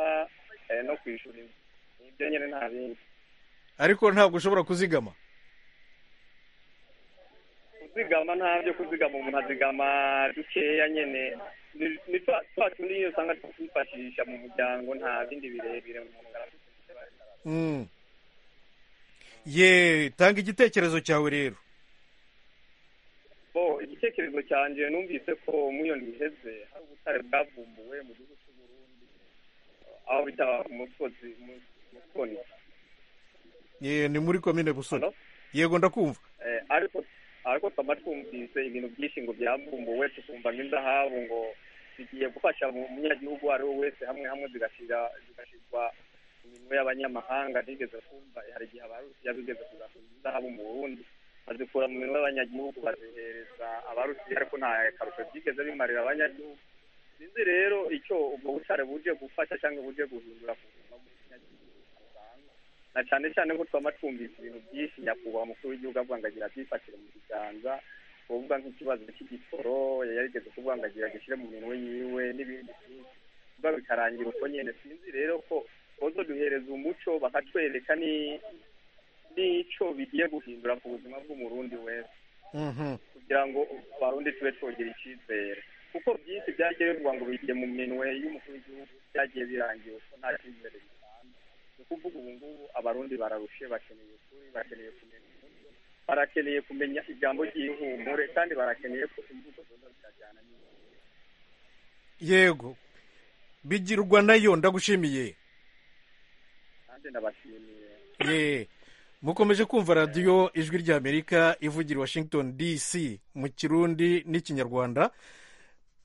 eh, no kwishura inzu nibyo nyene nta bindi ariko ntabwo ushobora kuzigama kuzigama nta byo kuzigama umuntu azigama dukeya nyene Ni- ni twa- twa tundi nyene usanga twifashisha mu muryango nta bindi birebire umuntu arafite Mm. ye tanga igitekerezo cyawe rero bo igitekerezo cyanjye numvise ko iyo iheze hari ubutare bwavumbuwe mu gihugu cy'u Burundi aho bita umusozi musoni ye ni muri komine busoni yego ndakumva Eh, ariko ariko twaba twumvise ibintu byinshi ngo byavumbuwe tukumva nk'indahabu ngo zigiye gufasha mu- umunyagihugu uwo ari we wese hamwe hamwe zigashyira zigashyirwa mu minwe y'abanyamahanga bigeze kumva hari igihe abarusiya bigeze kuzakuza indahabu mu burundi bazikura mu minwe y'abanyagihugu bazihereza abarusiya ariko nta karusho byigeze bimarira abanyagihugu sinzi rero icyo ubwo butare buje gufasha cyangwa buje guhindura ku buzima bw'umunyagihugu na cyane cyane ko twaba twumvise ibintu byinshi nyakubahwa umukuru w'igihugu avuga ngo agira abyifashire mu kiganza kuvuga nk'ikibazo cy'igisoro yari yarigeze kuvuga ngo agira agishyire mu minwe yiwe n'ibindi byinshi kuba bikarangira uko nyine sinzi rero ko bozo duhereza umuco bakatwereka ni- n'ico bigiye guhindura ku buzima bw'umurundi wese kugira ngo abarundi tube twongera icyizere kuko byinshi byagiye bivugwa ngo bigiye mu minwe y'umukuru w'igihugu byagiye birangiye ko nta cyizere gitanga ni ukuvuga ubu ngubu abarundi bararushe bakeneye ukuri bakeneye kumenya umuco barakeneye kumenya ijambo ry'ihumure kandi barakeneye ko imbuto zoza zikajyana n'igihugu yego bigirwa nayo ndagushimiye kandi ndabashimiye ye mukomeje kumva radiyo ijwi rya amerika ivugira i washington dc mu kirundi n'ikinyarwanda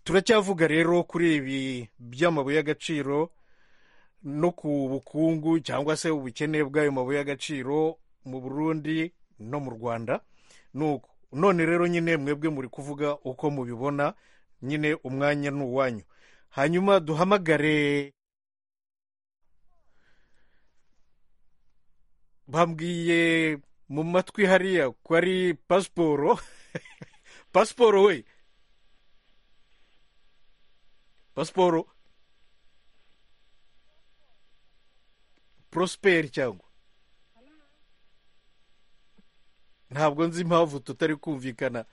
turacyavuga rero kuri ibi by'amabuye y'agaciro no ku bukungu cyangwa se ubukene bw'ayo mabuye y'agaciro mu burundi no mu rwanda nuko none rero nyine mwebwe muri kuvuga uko mubibona nyine umwanya ni uwanyu hanyuma duhamagare bambwiye mu matwi hariya ko ari pasiporo pasiporo we pasiporo porosiperi cyangwa ntabwo nzi impamvu tutari kumvikana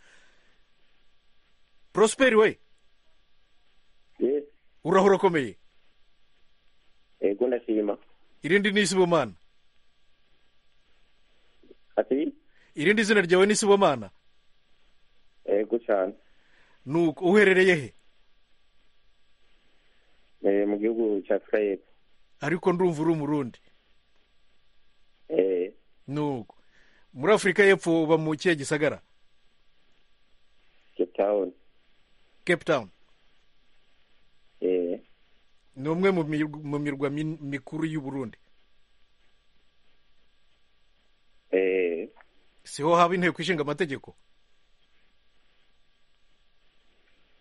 porosiperi we urahura ukomeye yego ndashima irindi ni isibomana ati irindi zina ryawe ni isibomana yego cyane nuko uherereye he Eh, mu gihugu cya afurika y'epfo ariko ndumva uri umurundi Eh, nuko muri afurika y'epfo uba mu kihe gisagara cape town cape town Eh, ni umwe mu mirwa- mu mirwa min- mikuru y'u burundi eh, siho haba inteko ishinga amategeko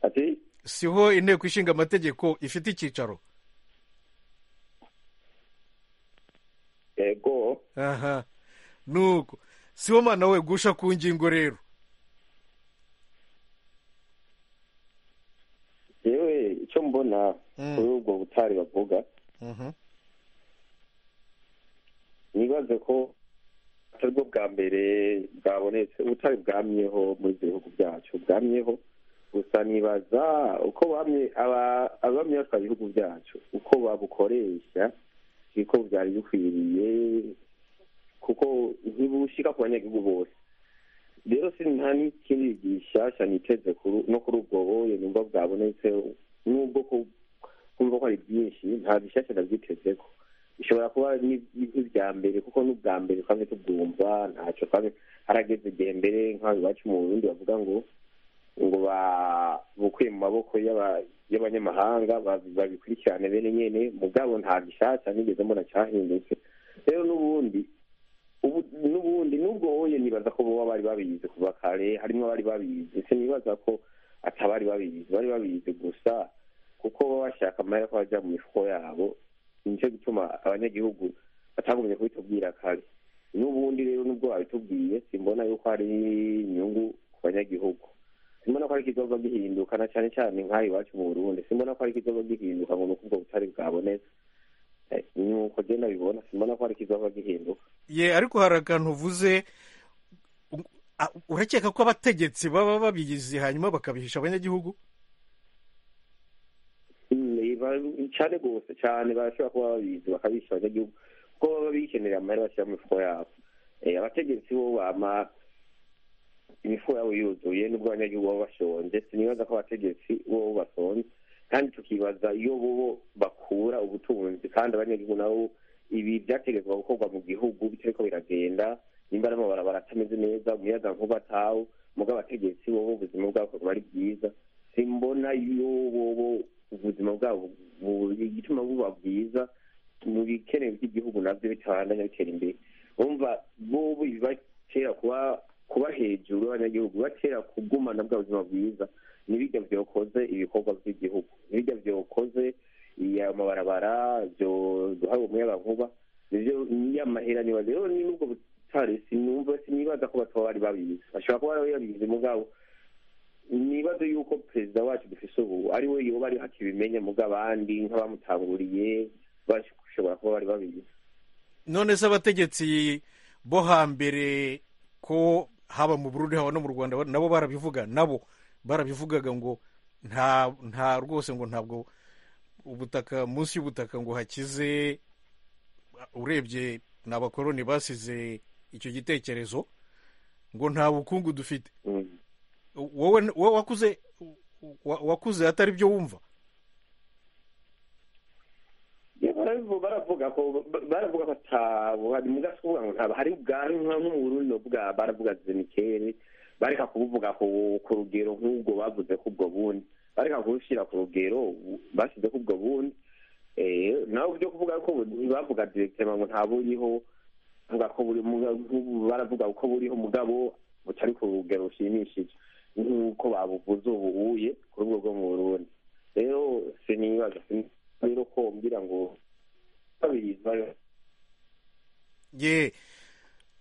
ati siho inteko ishinga amategeko ifite icyicaro yego aha nuko siho mwana we gusha ku ngingo rero icyo mbona kuri ubwo butari bavuga nibaze ko atari bwo bwa mbere bwabonetse ubutari bwamyeho muri ibyo bihugu byacu bwamyeho gusa nibaza uko bamye aba- abamye batwara ibihugu byacu uko babukoresha niko byari bikwiriye kuko ntibushika ku banyagihugu bose rero si nta n'ikindi gishyashya niteze kuri- no kuri ubwo buye nubwo bwabonetse nubwo ku- kumva ko ari byinshi nta bishyashya nabyitezeko bishobora kuba ni- nk'ibya mbere kuko n'ubwa mbere twamye tubwumva ntacyo twamye harageze igihe mbere nk'aho iwacu mu burundi bavuga ngo ngo ba- bukwiye mu maboko y'aba- y'abanyamahanga babi- babikurikirane bene nyene mugabo nta gishasha nigeze mbona cyahindutse rero n'ubundi ubu- n'ubundi n'ubwo hoye nibaza ko boba bari babizi kuva kare harimwo abari babizi se nibaza ko atabari babizi bari babizi gusa kuko baba bashaka amahera ko bajya mu mifuko yabo nicyo gituma abanyagihugu batagumye kubitubwira kare n'ubundi rero n'ubwo babitubwiye simbona yuko hari inyungu ku banyagihugu simbona ko ari ikizoza gihinduka na cyane cyane nk'aha iwacu mu burundi simbona ko ari ikizoza gihinduka ngo ni uko ubwo butari bwabonetse Eh, ni uko genda bibona simbona ko ari ikizoza gihinduka ye ariko hari akantu uvuze u- a- urakeka ko abategetsi baba babizi hanyuma bakabihisha abanyagihugu Ni ba- cyane rwose cyane barashobora kuba babizi bakabisha abanyagihugu kuko baba bikenera amahera bashyira mu mifuko yabo Eh, abategetsi bo bama imifuko yabo yuzuye nubwo abanyagihugu baba bashonje sinibaza ko abategetsi bo basonje kandi tukibaza iyo bo bakura ubutunzi kandi abanyagihugu nabo ibi byategetswe gukorwa mu gihugu bitariko biragenda nimba n'amabarabara atameze neza umuyagankuba atawo mugabo abategetsi bo ubuzima bwabo buba ari bwiza simbona iyo bobo ubuzima bwabo bu- igituma buba bwiza mu bikenewe by'igihugu nabyo bitabandanya bitera imbere urumva bobo ibibatera kuba kuba hejuru y'abanyagihugu bibatera kugumana bwa buzima bwiza nibijya byokoze ibikorwa by'igihugu nibijya byokoze iya amabarabara byo- duhawe umuyagankuba nivyo niyo amahera niba rero ni nubwo butare sinumva sinibaza ko bataba bari babizi bashobora kuba bari babizi mugabo nibaze yuko perezida wacu dufise ubu ari we yoba ari hakibimenya mugo abandi nk'abamutanguriye bashobora kuba bari babizi none se abategetsi bo hambere ko haba mu burundi haba no mu rwanda ba- nabo barabivuga nabo barabivugaga ngo nta nta rwose ngo ntabwo ubutaka munsi y'ubutaka ngo hakize urebye ni abakoroni basize icyo gitekerezo ngo nta bukungu dufite wowe wowe wakuze wa- wakuze atari byo wumva Iyo barabivu- baravuga ko ba- baravuga ko atabuhari mugasikuvuga ngo ntaba hari ubwari nka nko mu Burundi bavuga baravuga zenikeri bareka kubuvuga ku ku rugero nk'ubwo bavuze ko ubwo bundi bareka kubushyira ku rugero bashyize ko ubwo bundi Eh, nawe byo kuvuga ko bavuga direkitema ngo ntaburiho bavuga ko buri muga- nk'ubu baravuga ko buriho mugabo butari ku rugero rushimishije nk'uko babuvuze ubu uye ku rwego rwo mu Burundi rero sinibaza sin- rero ko mbwira ngo babizi bari- ye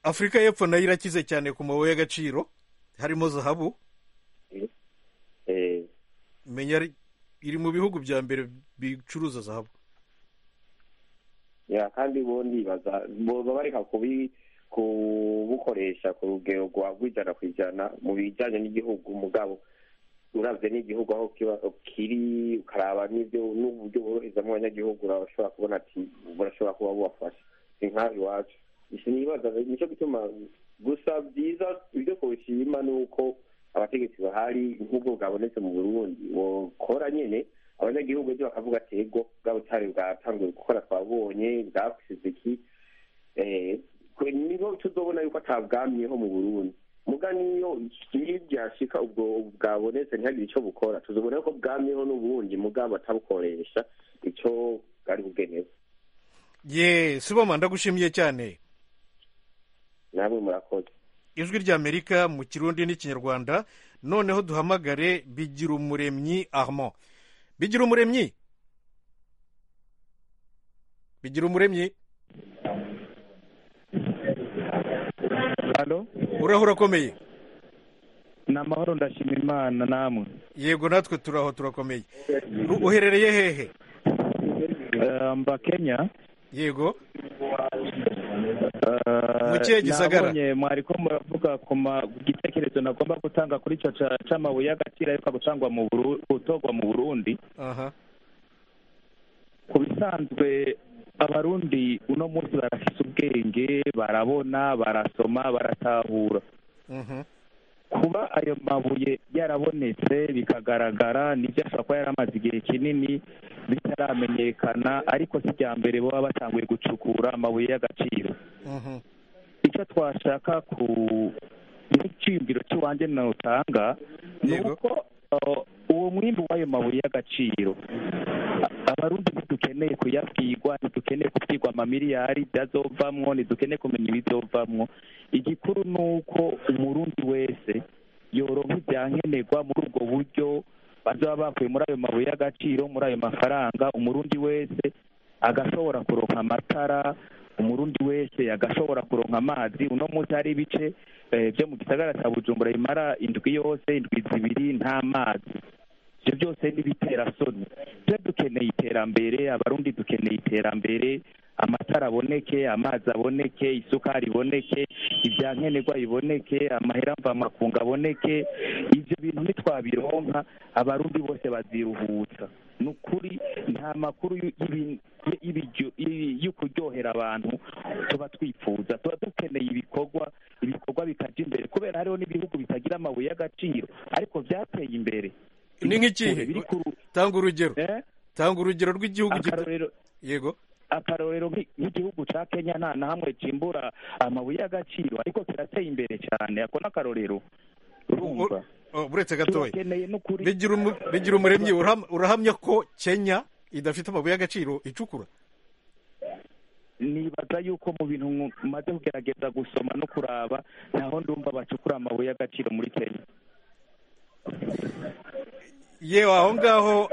afurika y'epfo nayo irakize cyane ku mabuye y'agaciro harimo zahabu eh, menya ari- iri mu bihugu bya mbere bicuruza zahabu ya kandi bo ndibaza boba bareka kubi kubukoresha ku rugero rwa rw'ijana ku ijana mu bijyanye n'igihugu mugabo uravye n'igihugu aho kiba- kiri ukaraba n'ibyo n'uburyo boroherezamo abanyagihugu urashobora kubona ati burashobora kuba bubafasha si nk'aho iwacu sinibaza nicyo gituma gusa byiza ibyo kubishima ni uko abategetsi bahari nk'ubwo bwabonetse mu burundi bokora nyene abanyagihugu byo bakavuga ati ego bwa butare bwatanguye gukora twabonye bwakusize iki Eh, kwe- niho tuzobona yuko atabwamyeho mu burundi muga niyo iyo byashika ubwo bwabonetse ntihagire icyo bukora tuzobona yuko bwamyeho n'ubundi mugabo atabukoresha icyo bwari bugenewe ye siboma ndagushimiye cyane namwe murakoze ijwi ry'amerika mu kirundi n'ikinyarwanda noneho duhamagare bigira umuremyi armand bigira umuremyi bigira umuremyi uraho urakomeye ni amahoro ndashima imana namwe yego natwe turi aho turakomeye U- uherereye hehe Eh, mba kenya yego Eh, Mu kihe gisagara? nabonye mwariko muravuga ku ma- ku gitekerezo nagomba gutanga kuri ico ca- c'amabuye y'agaciro ariko gutangwa mu Buru- gutorwa mu burundi aha ku bisanzwe abarundi uno munsi barafise ubwenge barabona barasoma baratahura Mhm. kuba ayo mabuye yarabonetse bikagaragara nibyo ashobora kuba yaramaze igihe kinini bitaramenyekana ariko si irya mbere baba batanguye gucukura amabuye y'agaciro Mhm. icyo twashaka ku n'icyiyumviro cy'iwanjye nawutanga ni uko uh, uwo mwimbi w'ayo mabuye y'agaciro A- abarundi ntidukeneye kuyabwirwa ntidukeneye kubwirwa amamiliyari byazovamwo ntidukeneye kumenya ibizovamwo igikuru ni uko umurundi wese yoronka ibyankenerwa muri ubwo buryo bazoba bakuye muri ayo mabuye y'agaciro muri ayo mafaranga umurundi wese agashobora kuronka amatara umurundi wese agashobora kuronka amazi uno munsi hari ibice eh, byo mu gisagara cya bujumbura bimara indwi yose indwi zibiri nta mazi ibyo byose n'ibitera soni twe dukeneye iterambere abarundi dukeneye iterambere amatara aboneke amazi aboneke isukari iboneke ibyankenerwa biboneke amahera mvamakungu aboneke ibyo bintu nitwabironka abarundi bose baziruhutsa ni ukuri nta makuru y'u- y'ibi- y'ibiryo- y'i- yo kuryohera abantu tuba twifuza tuba dukeneye ibikorwa ibikorwa bikaja imbere kubera hariho n'ibihugu bitagira amabuye y'agaciro ariko byateye imbere ni nk'ikihe tanga urugero tanga urugero rw'igihugu gito- yego akarorero nk'i- nk'igihugu ca kenya nta na hamwe cimbura amabuye y'agaciro ariko kirateye imbere cane ako ni akarorero urumva Oh, buretse gatoya turakeneye n'ukuri bigira umu- bigira umuremyi uraham- urahamya ko kenya idafite amabuye y'agaciro icukura nibaza yuko mu bintu mu- maze kugerageza gusoma no kuraba ntaho ndumva bacukura amabuye y'agaciro muri kenya yewe aho ngaho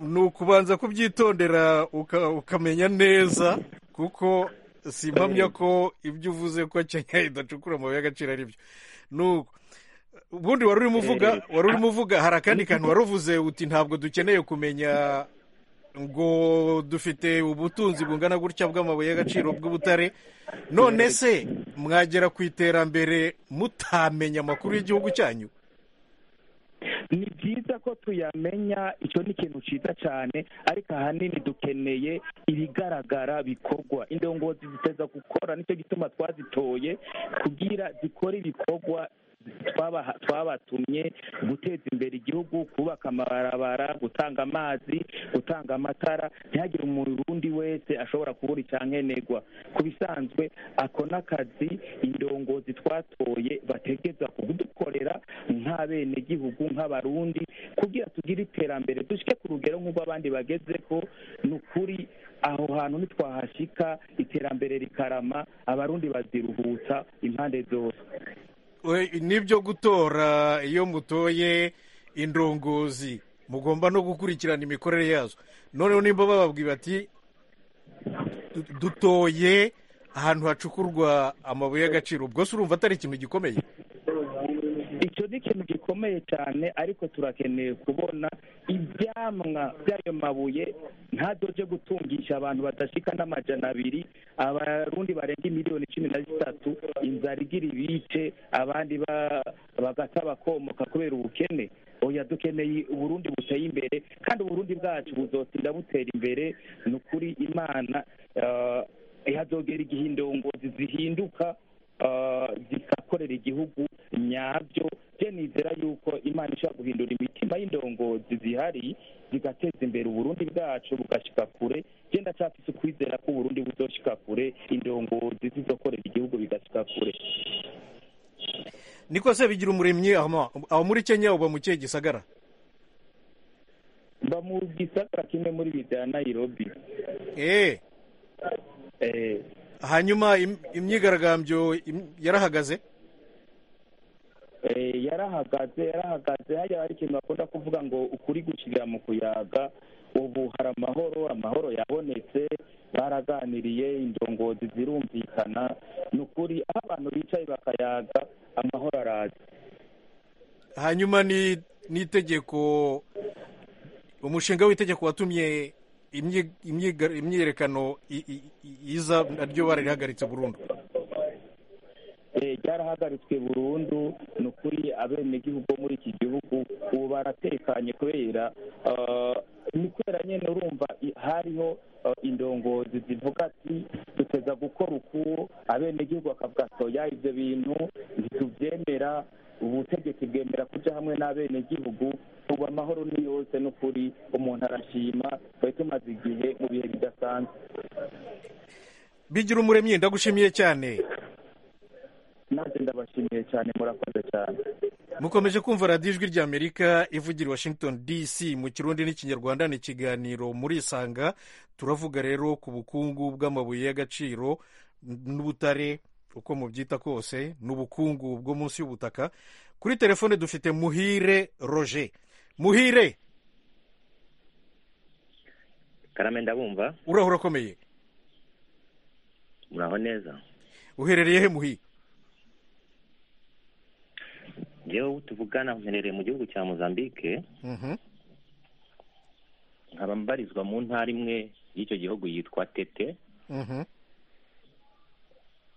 ni ukubanza kubyitondera uka- ukamenya neza kuko si impamya ko ibyo uvuze ko kenya idacukura amabuye y'agaciro ari byo nuko ubundi wari urimo uvuga wari urimo uvuga hari akandi kantu wari uvuze uti ntabwo dukeneye kumenya ngo dufite ubutunzi bungana gutya bw'amabuye y'agaciro bw'ubutare none se mwagera ku iterambere mutamenya amakuru y'igihugu cyanyu ni byiza ko tuyamenya icyo ni ikintu cyiza cyane ariko ahanini dukeneye ibigaragara bikorwa indongozi ziteza gukora nicyo gituma twazitoye kugira zikore ibikorwa twaba- twabatumye guteza imbere igihugu kubaka amabarabara gutanga amazi gutanga amatara ntihagire umurundi wese ashobora kubura icyankenerwa ku bisanzwe ako n'akazi indongozi twatoye bategeza kudukorera nk'abenegihugu nk'abarundi kugira tugire iterambere dushyike ku rugero nk'uko abandi bageze ko ni ukuri aho hantu nitwahashyika iterambere rikarama abarundi baziruhutsa impande zose We- nibyo gutora iyo mutoye indongozi mugomba no gukurikirana imikorere yazo noneho nimba bababwiye bati "Du- dutoye ahantu hacukurwa amabuye y'agaciro ubwo se urumva atari ikintu gikomeye icyo ni ikintu gikomeye cyane ariko turakeneye kubona ibyamwa by'ayo mabuye ntadoje gutungisha abantu badashika n'amajana abiri abarundi barenga miliyoni cumi na zitatu inzara igira ibice abandi ba- bagata bakomoka kubera ubukene oya dukeneye uburundi buteye imbere kandi uburundi bwacu buzotinda butera imbere ni ukuri imana eh, ihazogera igihe indongozi zihinduka ah, zigakorera igihugu nyabyo byo nizera yuko imana ishobora guhindura imitima y'indongozi zihari zigateza imbere uburundi bwacu bugashyika kure byo ndacyafise ukwizera ko uburundi buzoshika kure indongozi zizokorera igihugu bigashyika kure niko se bigira umuremyi aho aho muri kenya uba mu kihe gisagara mba mu gisagara kimwe muri bya nairobi eh hanyuma im- imyigaragambyo im- yarahagaze yarahagaze yarahagaze hajya hari ikintu bakunda kuvuga ngo ukuri gushyirira mu kuyaga ubu hari amahoro amahoro yabonetse baraganiriye indongozi zirumvikana ni ukuri aho abantu bicaye bakayaga amahoro araza hanyuma ni n'itegeko umushinga w'itegeko watumye imyi- imyiga- imyiyerekano i- i- i- iza naryo bararihagaritse burundu Eh, ryarahagaritswe burundu ni ukuri abenegihugu bo muri iki gihugu ubu baratekanye kubera ah, ni kubera nyine urumva i- hariho ah, indongozi zivuga ati duteza gukora uku abenegihugu bakavuga soya ibyo bintu ntitubyemera ubutegetsi bwemera kuja hamwe n'abenegihugu ubu amahoro ni yose ni ukuri umuntu arashima twari tumaze igihe mu bihe bidasanzwe bigira umuremyi ndagushimiye cyane nanjye ndabashimiye cyane murakoze cyane mukomeje kumva radiyo ijwi ry'amerika ivugira i washington dc mu kirundi n'ikinyarwanda ni ikiganiro murisanga turavuga rero ku bukungu bw'amabuye y'agaciro n'ubutare uko mubyita kose ni ubukungu bwo munsi y'ubutaka kuri telefone dufite muhire roger muhire karame ndabumva uraho urakomeye muraho neza uherereye he muhire njyewe tuvugana mperereye mu gihugu cya mozambique Mhm. nkaba mbarizwa mu ntara imwe y'icyo gihugu yitwa tete Mhm.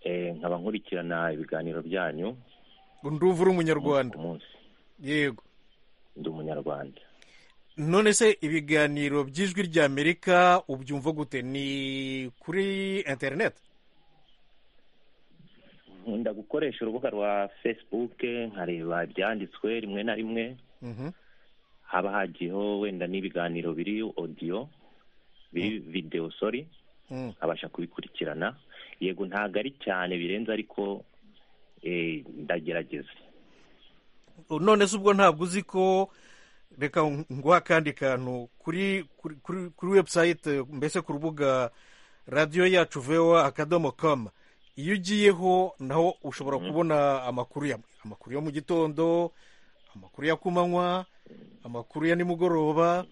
Eh, nkaba nkurikirana ibiganiro byanyu ndumva uri umunyarwanda yego ndi umunyarwanda none se ibiganiro by'ijwi ry'amerika ubyumva gute ni kuri interineti nkunda gukoresha urubuga rwa facebook nkareba ibyanditswe rimwe na rimwe haba hagiyeho wenda n'ibiganiro biri odiyo biri videwo sori nkabasha kubikurikirana yego ntabwo ari cyane birenze ariko eh, ndagerageza none se ubwo ntabwo uzi ko reka nguha akandi kantu kuri kuri- kuri kuri webusayite mbese ku rubuga radiyo yacu vewa akadomo kama iyo ugiyeho naho ushobora kubona amakuru ya amakuru yo mu gitondo amakuru ya ku manywa amakuru ya nimugoroba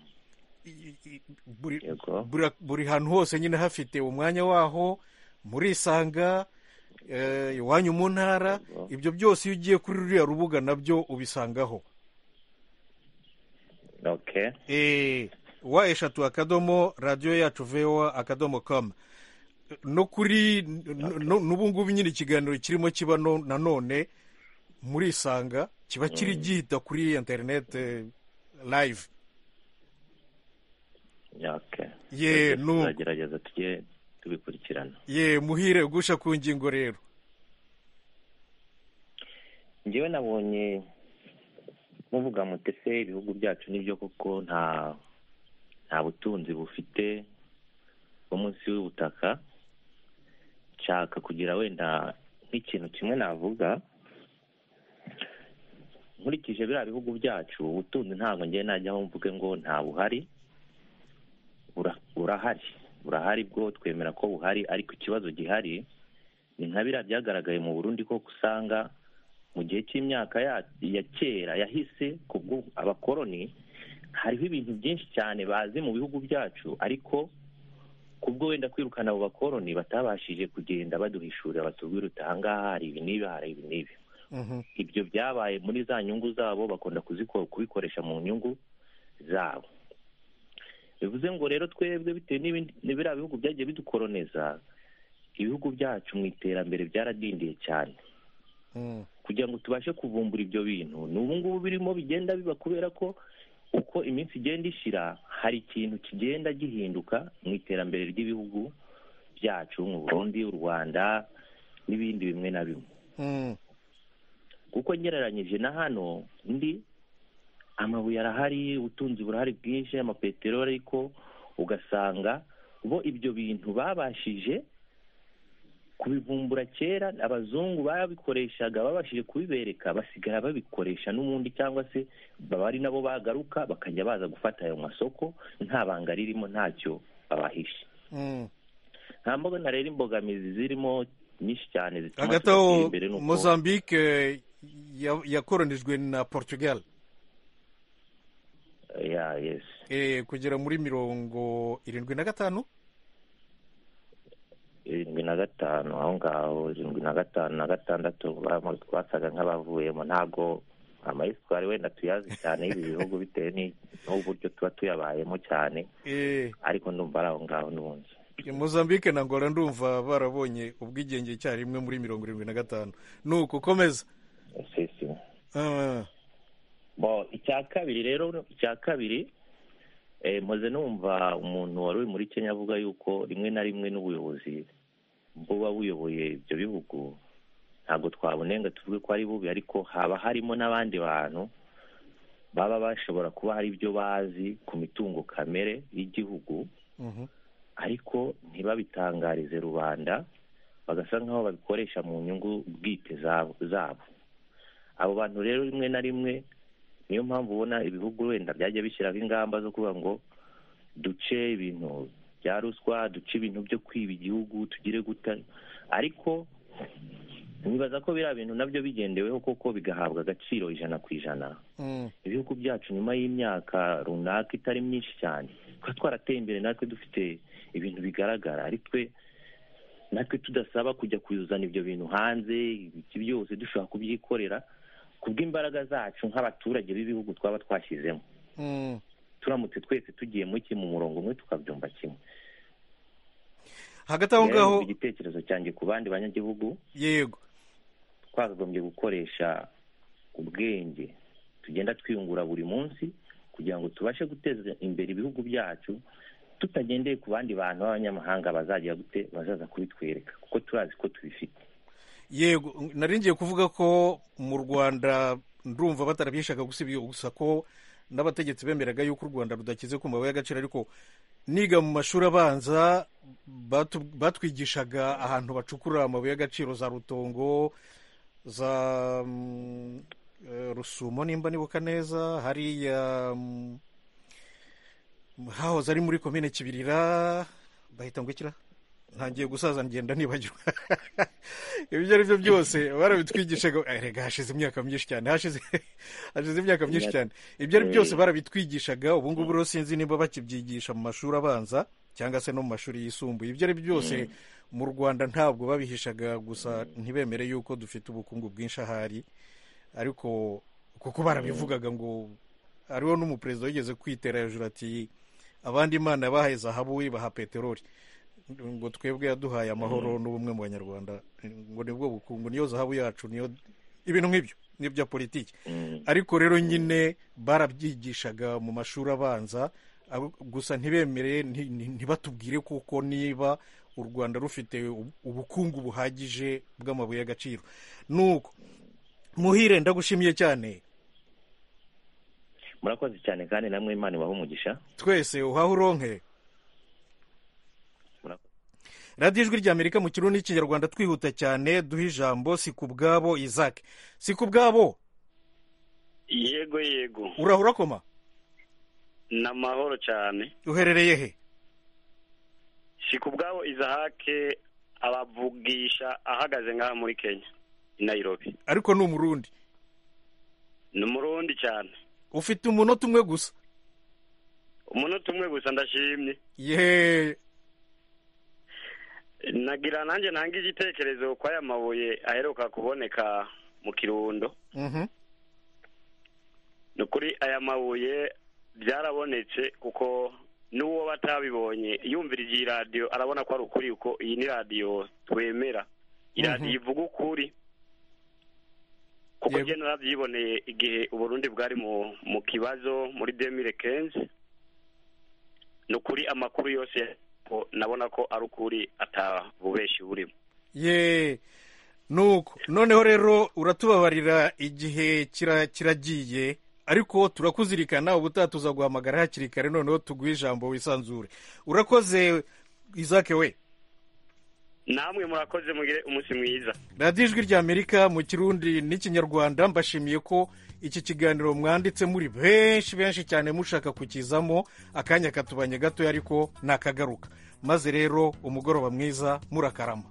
i- i- buri buri- buri hantu hose nyine hafite umwanya waho murisanga eh, iwanyu mu ntara ibyo byose iyo ugiye kuri ruriya rubuga nabyo ubisangaho okay Eh, wa eshatu akadomo radiyo yacu vewa akadomo kamu no kuri n- n- n'ubungubu nyine ikiganiro kirimo kiba no- nanone murisanga kiba kiri gihita kuri interineti live okay ye nu tuzagerageza tujye tubikurikirana ye muhire gusha ku ngingo rero njyewe nabonye muvuga mutese ibihugu byacu nibyo koko nta nta butunzi bufite bwo munsi y'ubutaka nshaka kugira wenda nk'ikintu kimwe navuga nkurikije biriya bihugu byacu ubutunzi ntabwo ngiye najyaho mvuge ngo nta buhari Bura- burahari burahari bwo twemera ko buhari ariko ikibazo gihari ni nka biriya byagaragaye mu burundi ko usanga mu gihe cy'imyaka ya- ya kera yahise ku bw'u- abakoloni hariho ibintu byinshi cyane bazi mu bihugu byacu ariko kubwo wenda kwirukana abo bakoloni batabashije kugenda baduhishurira batubwira uti ahangaha hari ibi n'ibi hari ibi n'ibi ibyo byabaye muri za nyungu zabo bakunda kuziko- kubikoresha mu nyungu zabo bivuze ngo rero twebwe bitewe n'ibindi n'ibiriya bihugu byagiye bidukoloneza ibihugu byacu mu iterambere byaradindiye cyane kugira ngo tubashe kuvumbura ibyo bintu ni ubu ngubu birimo bigenda biba kubera ko uko iminsi igenda ishira hari ikintu kigenda gihinduka mu iterambere ry'ibihugu byacu mu burundi u rwanda n'ibindi bimwe na bimwe kuko ngereranyije na hano ndi amabuye arahari ubutunzi burahari bwinshi amapeteroli ariko ugasanga bo ibyo bintu babashije kubivumbura kera abazungu babikoreshaga babashije kubibereka basigara babikoresha n'ubundi cyangwa se baba ari nabo bagaruka bakajya baza gufata ayo masoko nta banga ririmo ntacyo babahishe nta mbona rero imbogamizi zirimo nyinshi cyane zituma hagati aho tudatera imbere, ni uko- mozambique ya- yakoronijwe na portugal ya yes eh, kugera muri mirongo irindwi na gatanu irindwi na gatanu aho ngaho irindwi na gatanu na gatandatu bamo- twasaga nk'abavuyemo ntabwo amayisitwari wenda tuyazi cyane y'ibi bihugu bitewe ni- n'uburyo tuba tuyabayemo cyane eh, ariko ndumva ari aho ngaho n'ubundi mozambique na angola ndumva barabonye ubwigenge icyarimwe muri mirongo irindwi na gatanu nuko komeza sisi bo icya kabiri rero icya kabiri eh, mpoze numva umuntu wari uri muri kenya avuga yuko rimwe na rimwe n'ubuyobozi buba buyoboye ibyo bihugu ntabwo twabunenga tuvuge ko ari bubi ariko haba harimo n'abandi bantu baba bashobora kuba hari ibyo bazi ku mitungo kamere y'igihugu ariko ntibabitangarize rubanda bagasa nk'aho babikoresha mu nyungu bwite za- zabo abo bantu rero rimwe na rimwe niyo mpamvu ubona ibihugu wenda byajya bishyiraho ingamba zo kuvuga ngo duce ibintu bya ruswa duce ibintu byo kwiba igihugu tugire guta ariko nibaza ko biriya bintu nabyo bigendeweho koko bigahabwa agaciro ijana ku ijana ibihugu byacu nyuma y'imyaka runaka itari myinshi cyane tuba twarateye imbere natwe dufite ibintu bigaragara ari twe natwe tudasaba kujya kuzana ibyo bintu hanze ibiki byose dushobora kubyikorera ku bw'imbaraga zacu nk'abaturage b'ibihugu twaba twashyizemo turamutse twese tugiye muri kimwe mu murongo umwe tukabyumva kimwe hagati aho ngaho Rero igitekerezo cyanjye ku bandi banyagihugu yego twakagombye gukoresha ubwenge tugenda twiyungura buri munsi kugira ngo tubashe guteza imbere ibihugu byacu tutagendeye ku bandi bantu b'abanyamahanga bazajya gute bazaza kubitwereka kuko turazi ko tubifite yego nari ngiye kuvuga ko mu rwanda ndumva batarabishaka gusibye gusa ko n'abategetsi bemeraga yuko u rwanda rudakize ku mabuye y'agaciro ariko niga mu mashuri abanza batu- batwigishaga ahantu bacukura amabuye y'agaciro za rutongo za mm, eh, rusumo nimba nibuka neza hariya mm, hahoze ari muri komine kibirira bahita ngo ikira ntangiye gusaza ngenda nibagirwa ibyo ari byo byose barabitwigishaga Eh, rega hashize imyaka myinshi cyane hashize hashize imyaka myinshi cyane ibyo ari byose barabitwigishaga ubu ngubu rero sinzi niba bakibyigisha mu mashuri abanza cyangwa se no mu mashuri yisumbuye ibyo ari byose mu rwanda ntabwo babihishaga gusa ntibemere yuko dufite ubukungu bwinshi ahari ariko kuko barabivugaga ngo hariho n'umuperezida wigeze kwitera hejuru ati abandi imana yabahaye zahabu ibaha peteroli ngo twebwe yaduhaye amahoro n'ubumwe mu banyarwanda ngo nibwo bukungu niyo zahabu yacu niyo ibintu nk'ibyo n'ibya politiki ariko rero nyine barabyigishaga mu mashuri abanza abo- gusa ntibemere nti- nti- ntibatubwire kuko niba u rwanda rufite ubu- ubukungu buhagije bw'amabuye y'agaciro nuko muhire ndagushimiye cyane murakoze cyane kandi namwe imana ibaha umugisha twese uhahe uronke radiyo ijwi ry'amerika mu kirundi n'ikinyarwanda twihuta cyane duha ijambo si ku bwabo izake si ku bwabo yego yego uraho urakoma ni amahoro cyane uherereye he si ku bwabo izahake abavugisha ahagaze ngaha muri kenya i nayirobi ariko ni umurundi ni umurundi cyane ufite umunota umwe gusa umunota umwe gusa ndashimye ye nagira nanjye ntanga igitekerezo ko aya mabuye aheruka kuboneka mu kirundo Mhm. ni ukuri aya mabuye byarabonetse kuko n'uwo batabibonye yumvira iyi radiyo arabona ko ari ukuri kuko iyi ni radiyo twemera iyi radiyo ivuga ukuri kuko njye narabyiboneye igihe uburundi bwari mu mu kibazo muri demire kenzi ni ukuri amakuru yose ko nabona ko ari ukuri atabubeshi burimo ye nuko noneho rero uratubabarira igihe kira- kiragiye ariko turakuzirikana ubutaha tuzaguhamagara hakiri kare noneho tuguhe ijambo wisanzure urakoze izake we namwe murakoze mugire umunsi mwiza radiyo ijwi ry'amerika mu kirundi n'ikinyarwanda mbashimiye ko iki kiganiro mwanditse muri benshi benshi cyane mushaka kukizamo akanya katubanye gatoya ariko nakagaruka maze rero umugoroba mwiza murakarama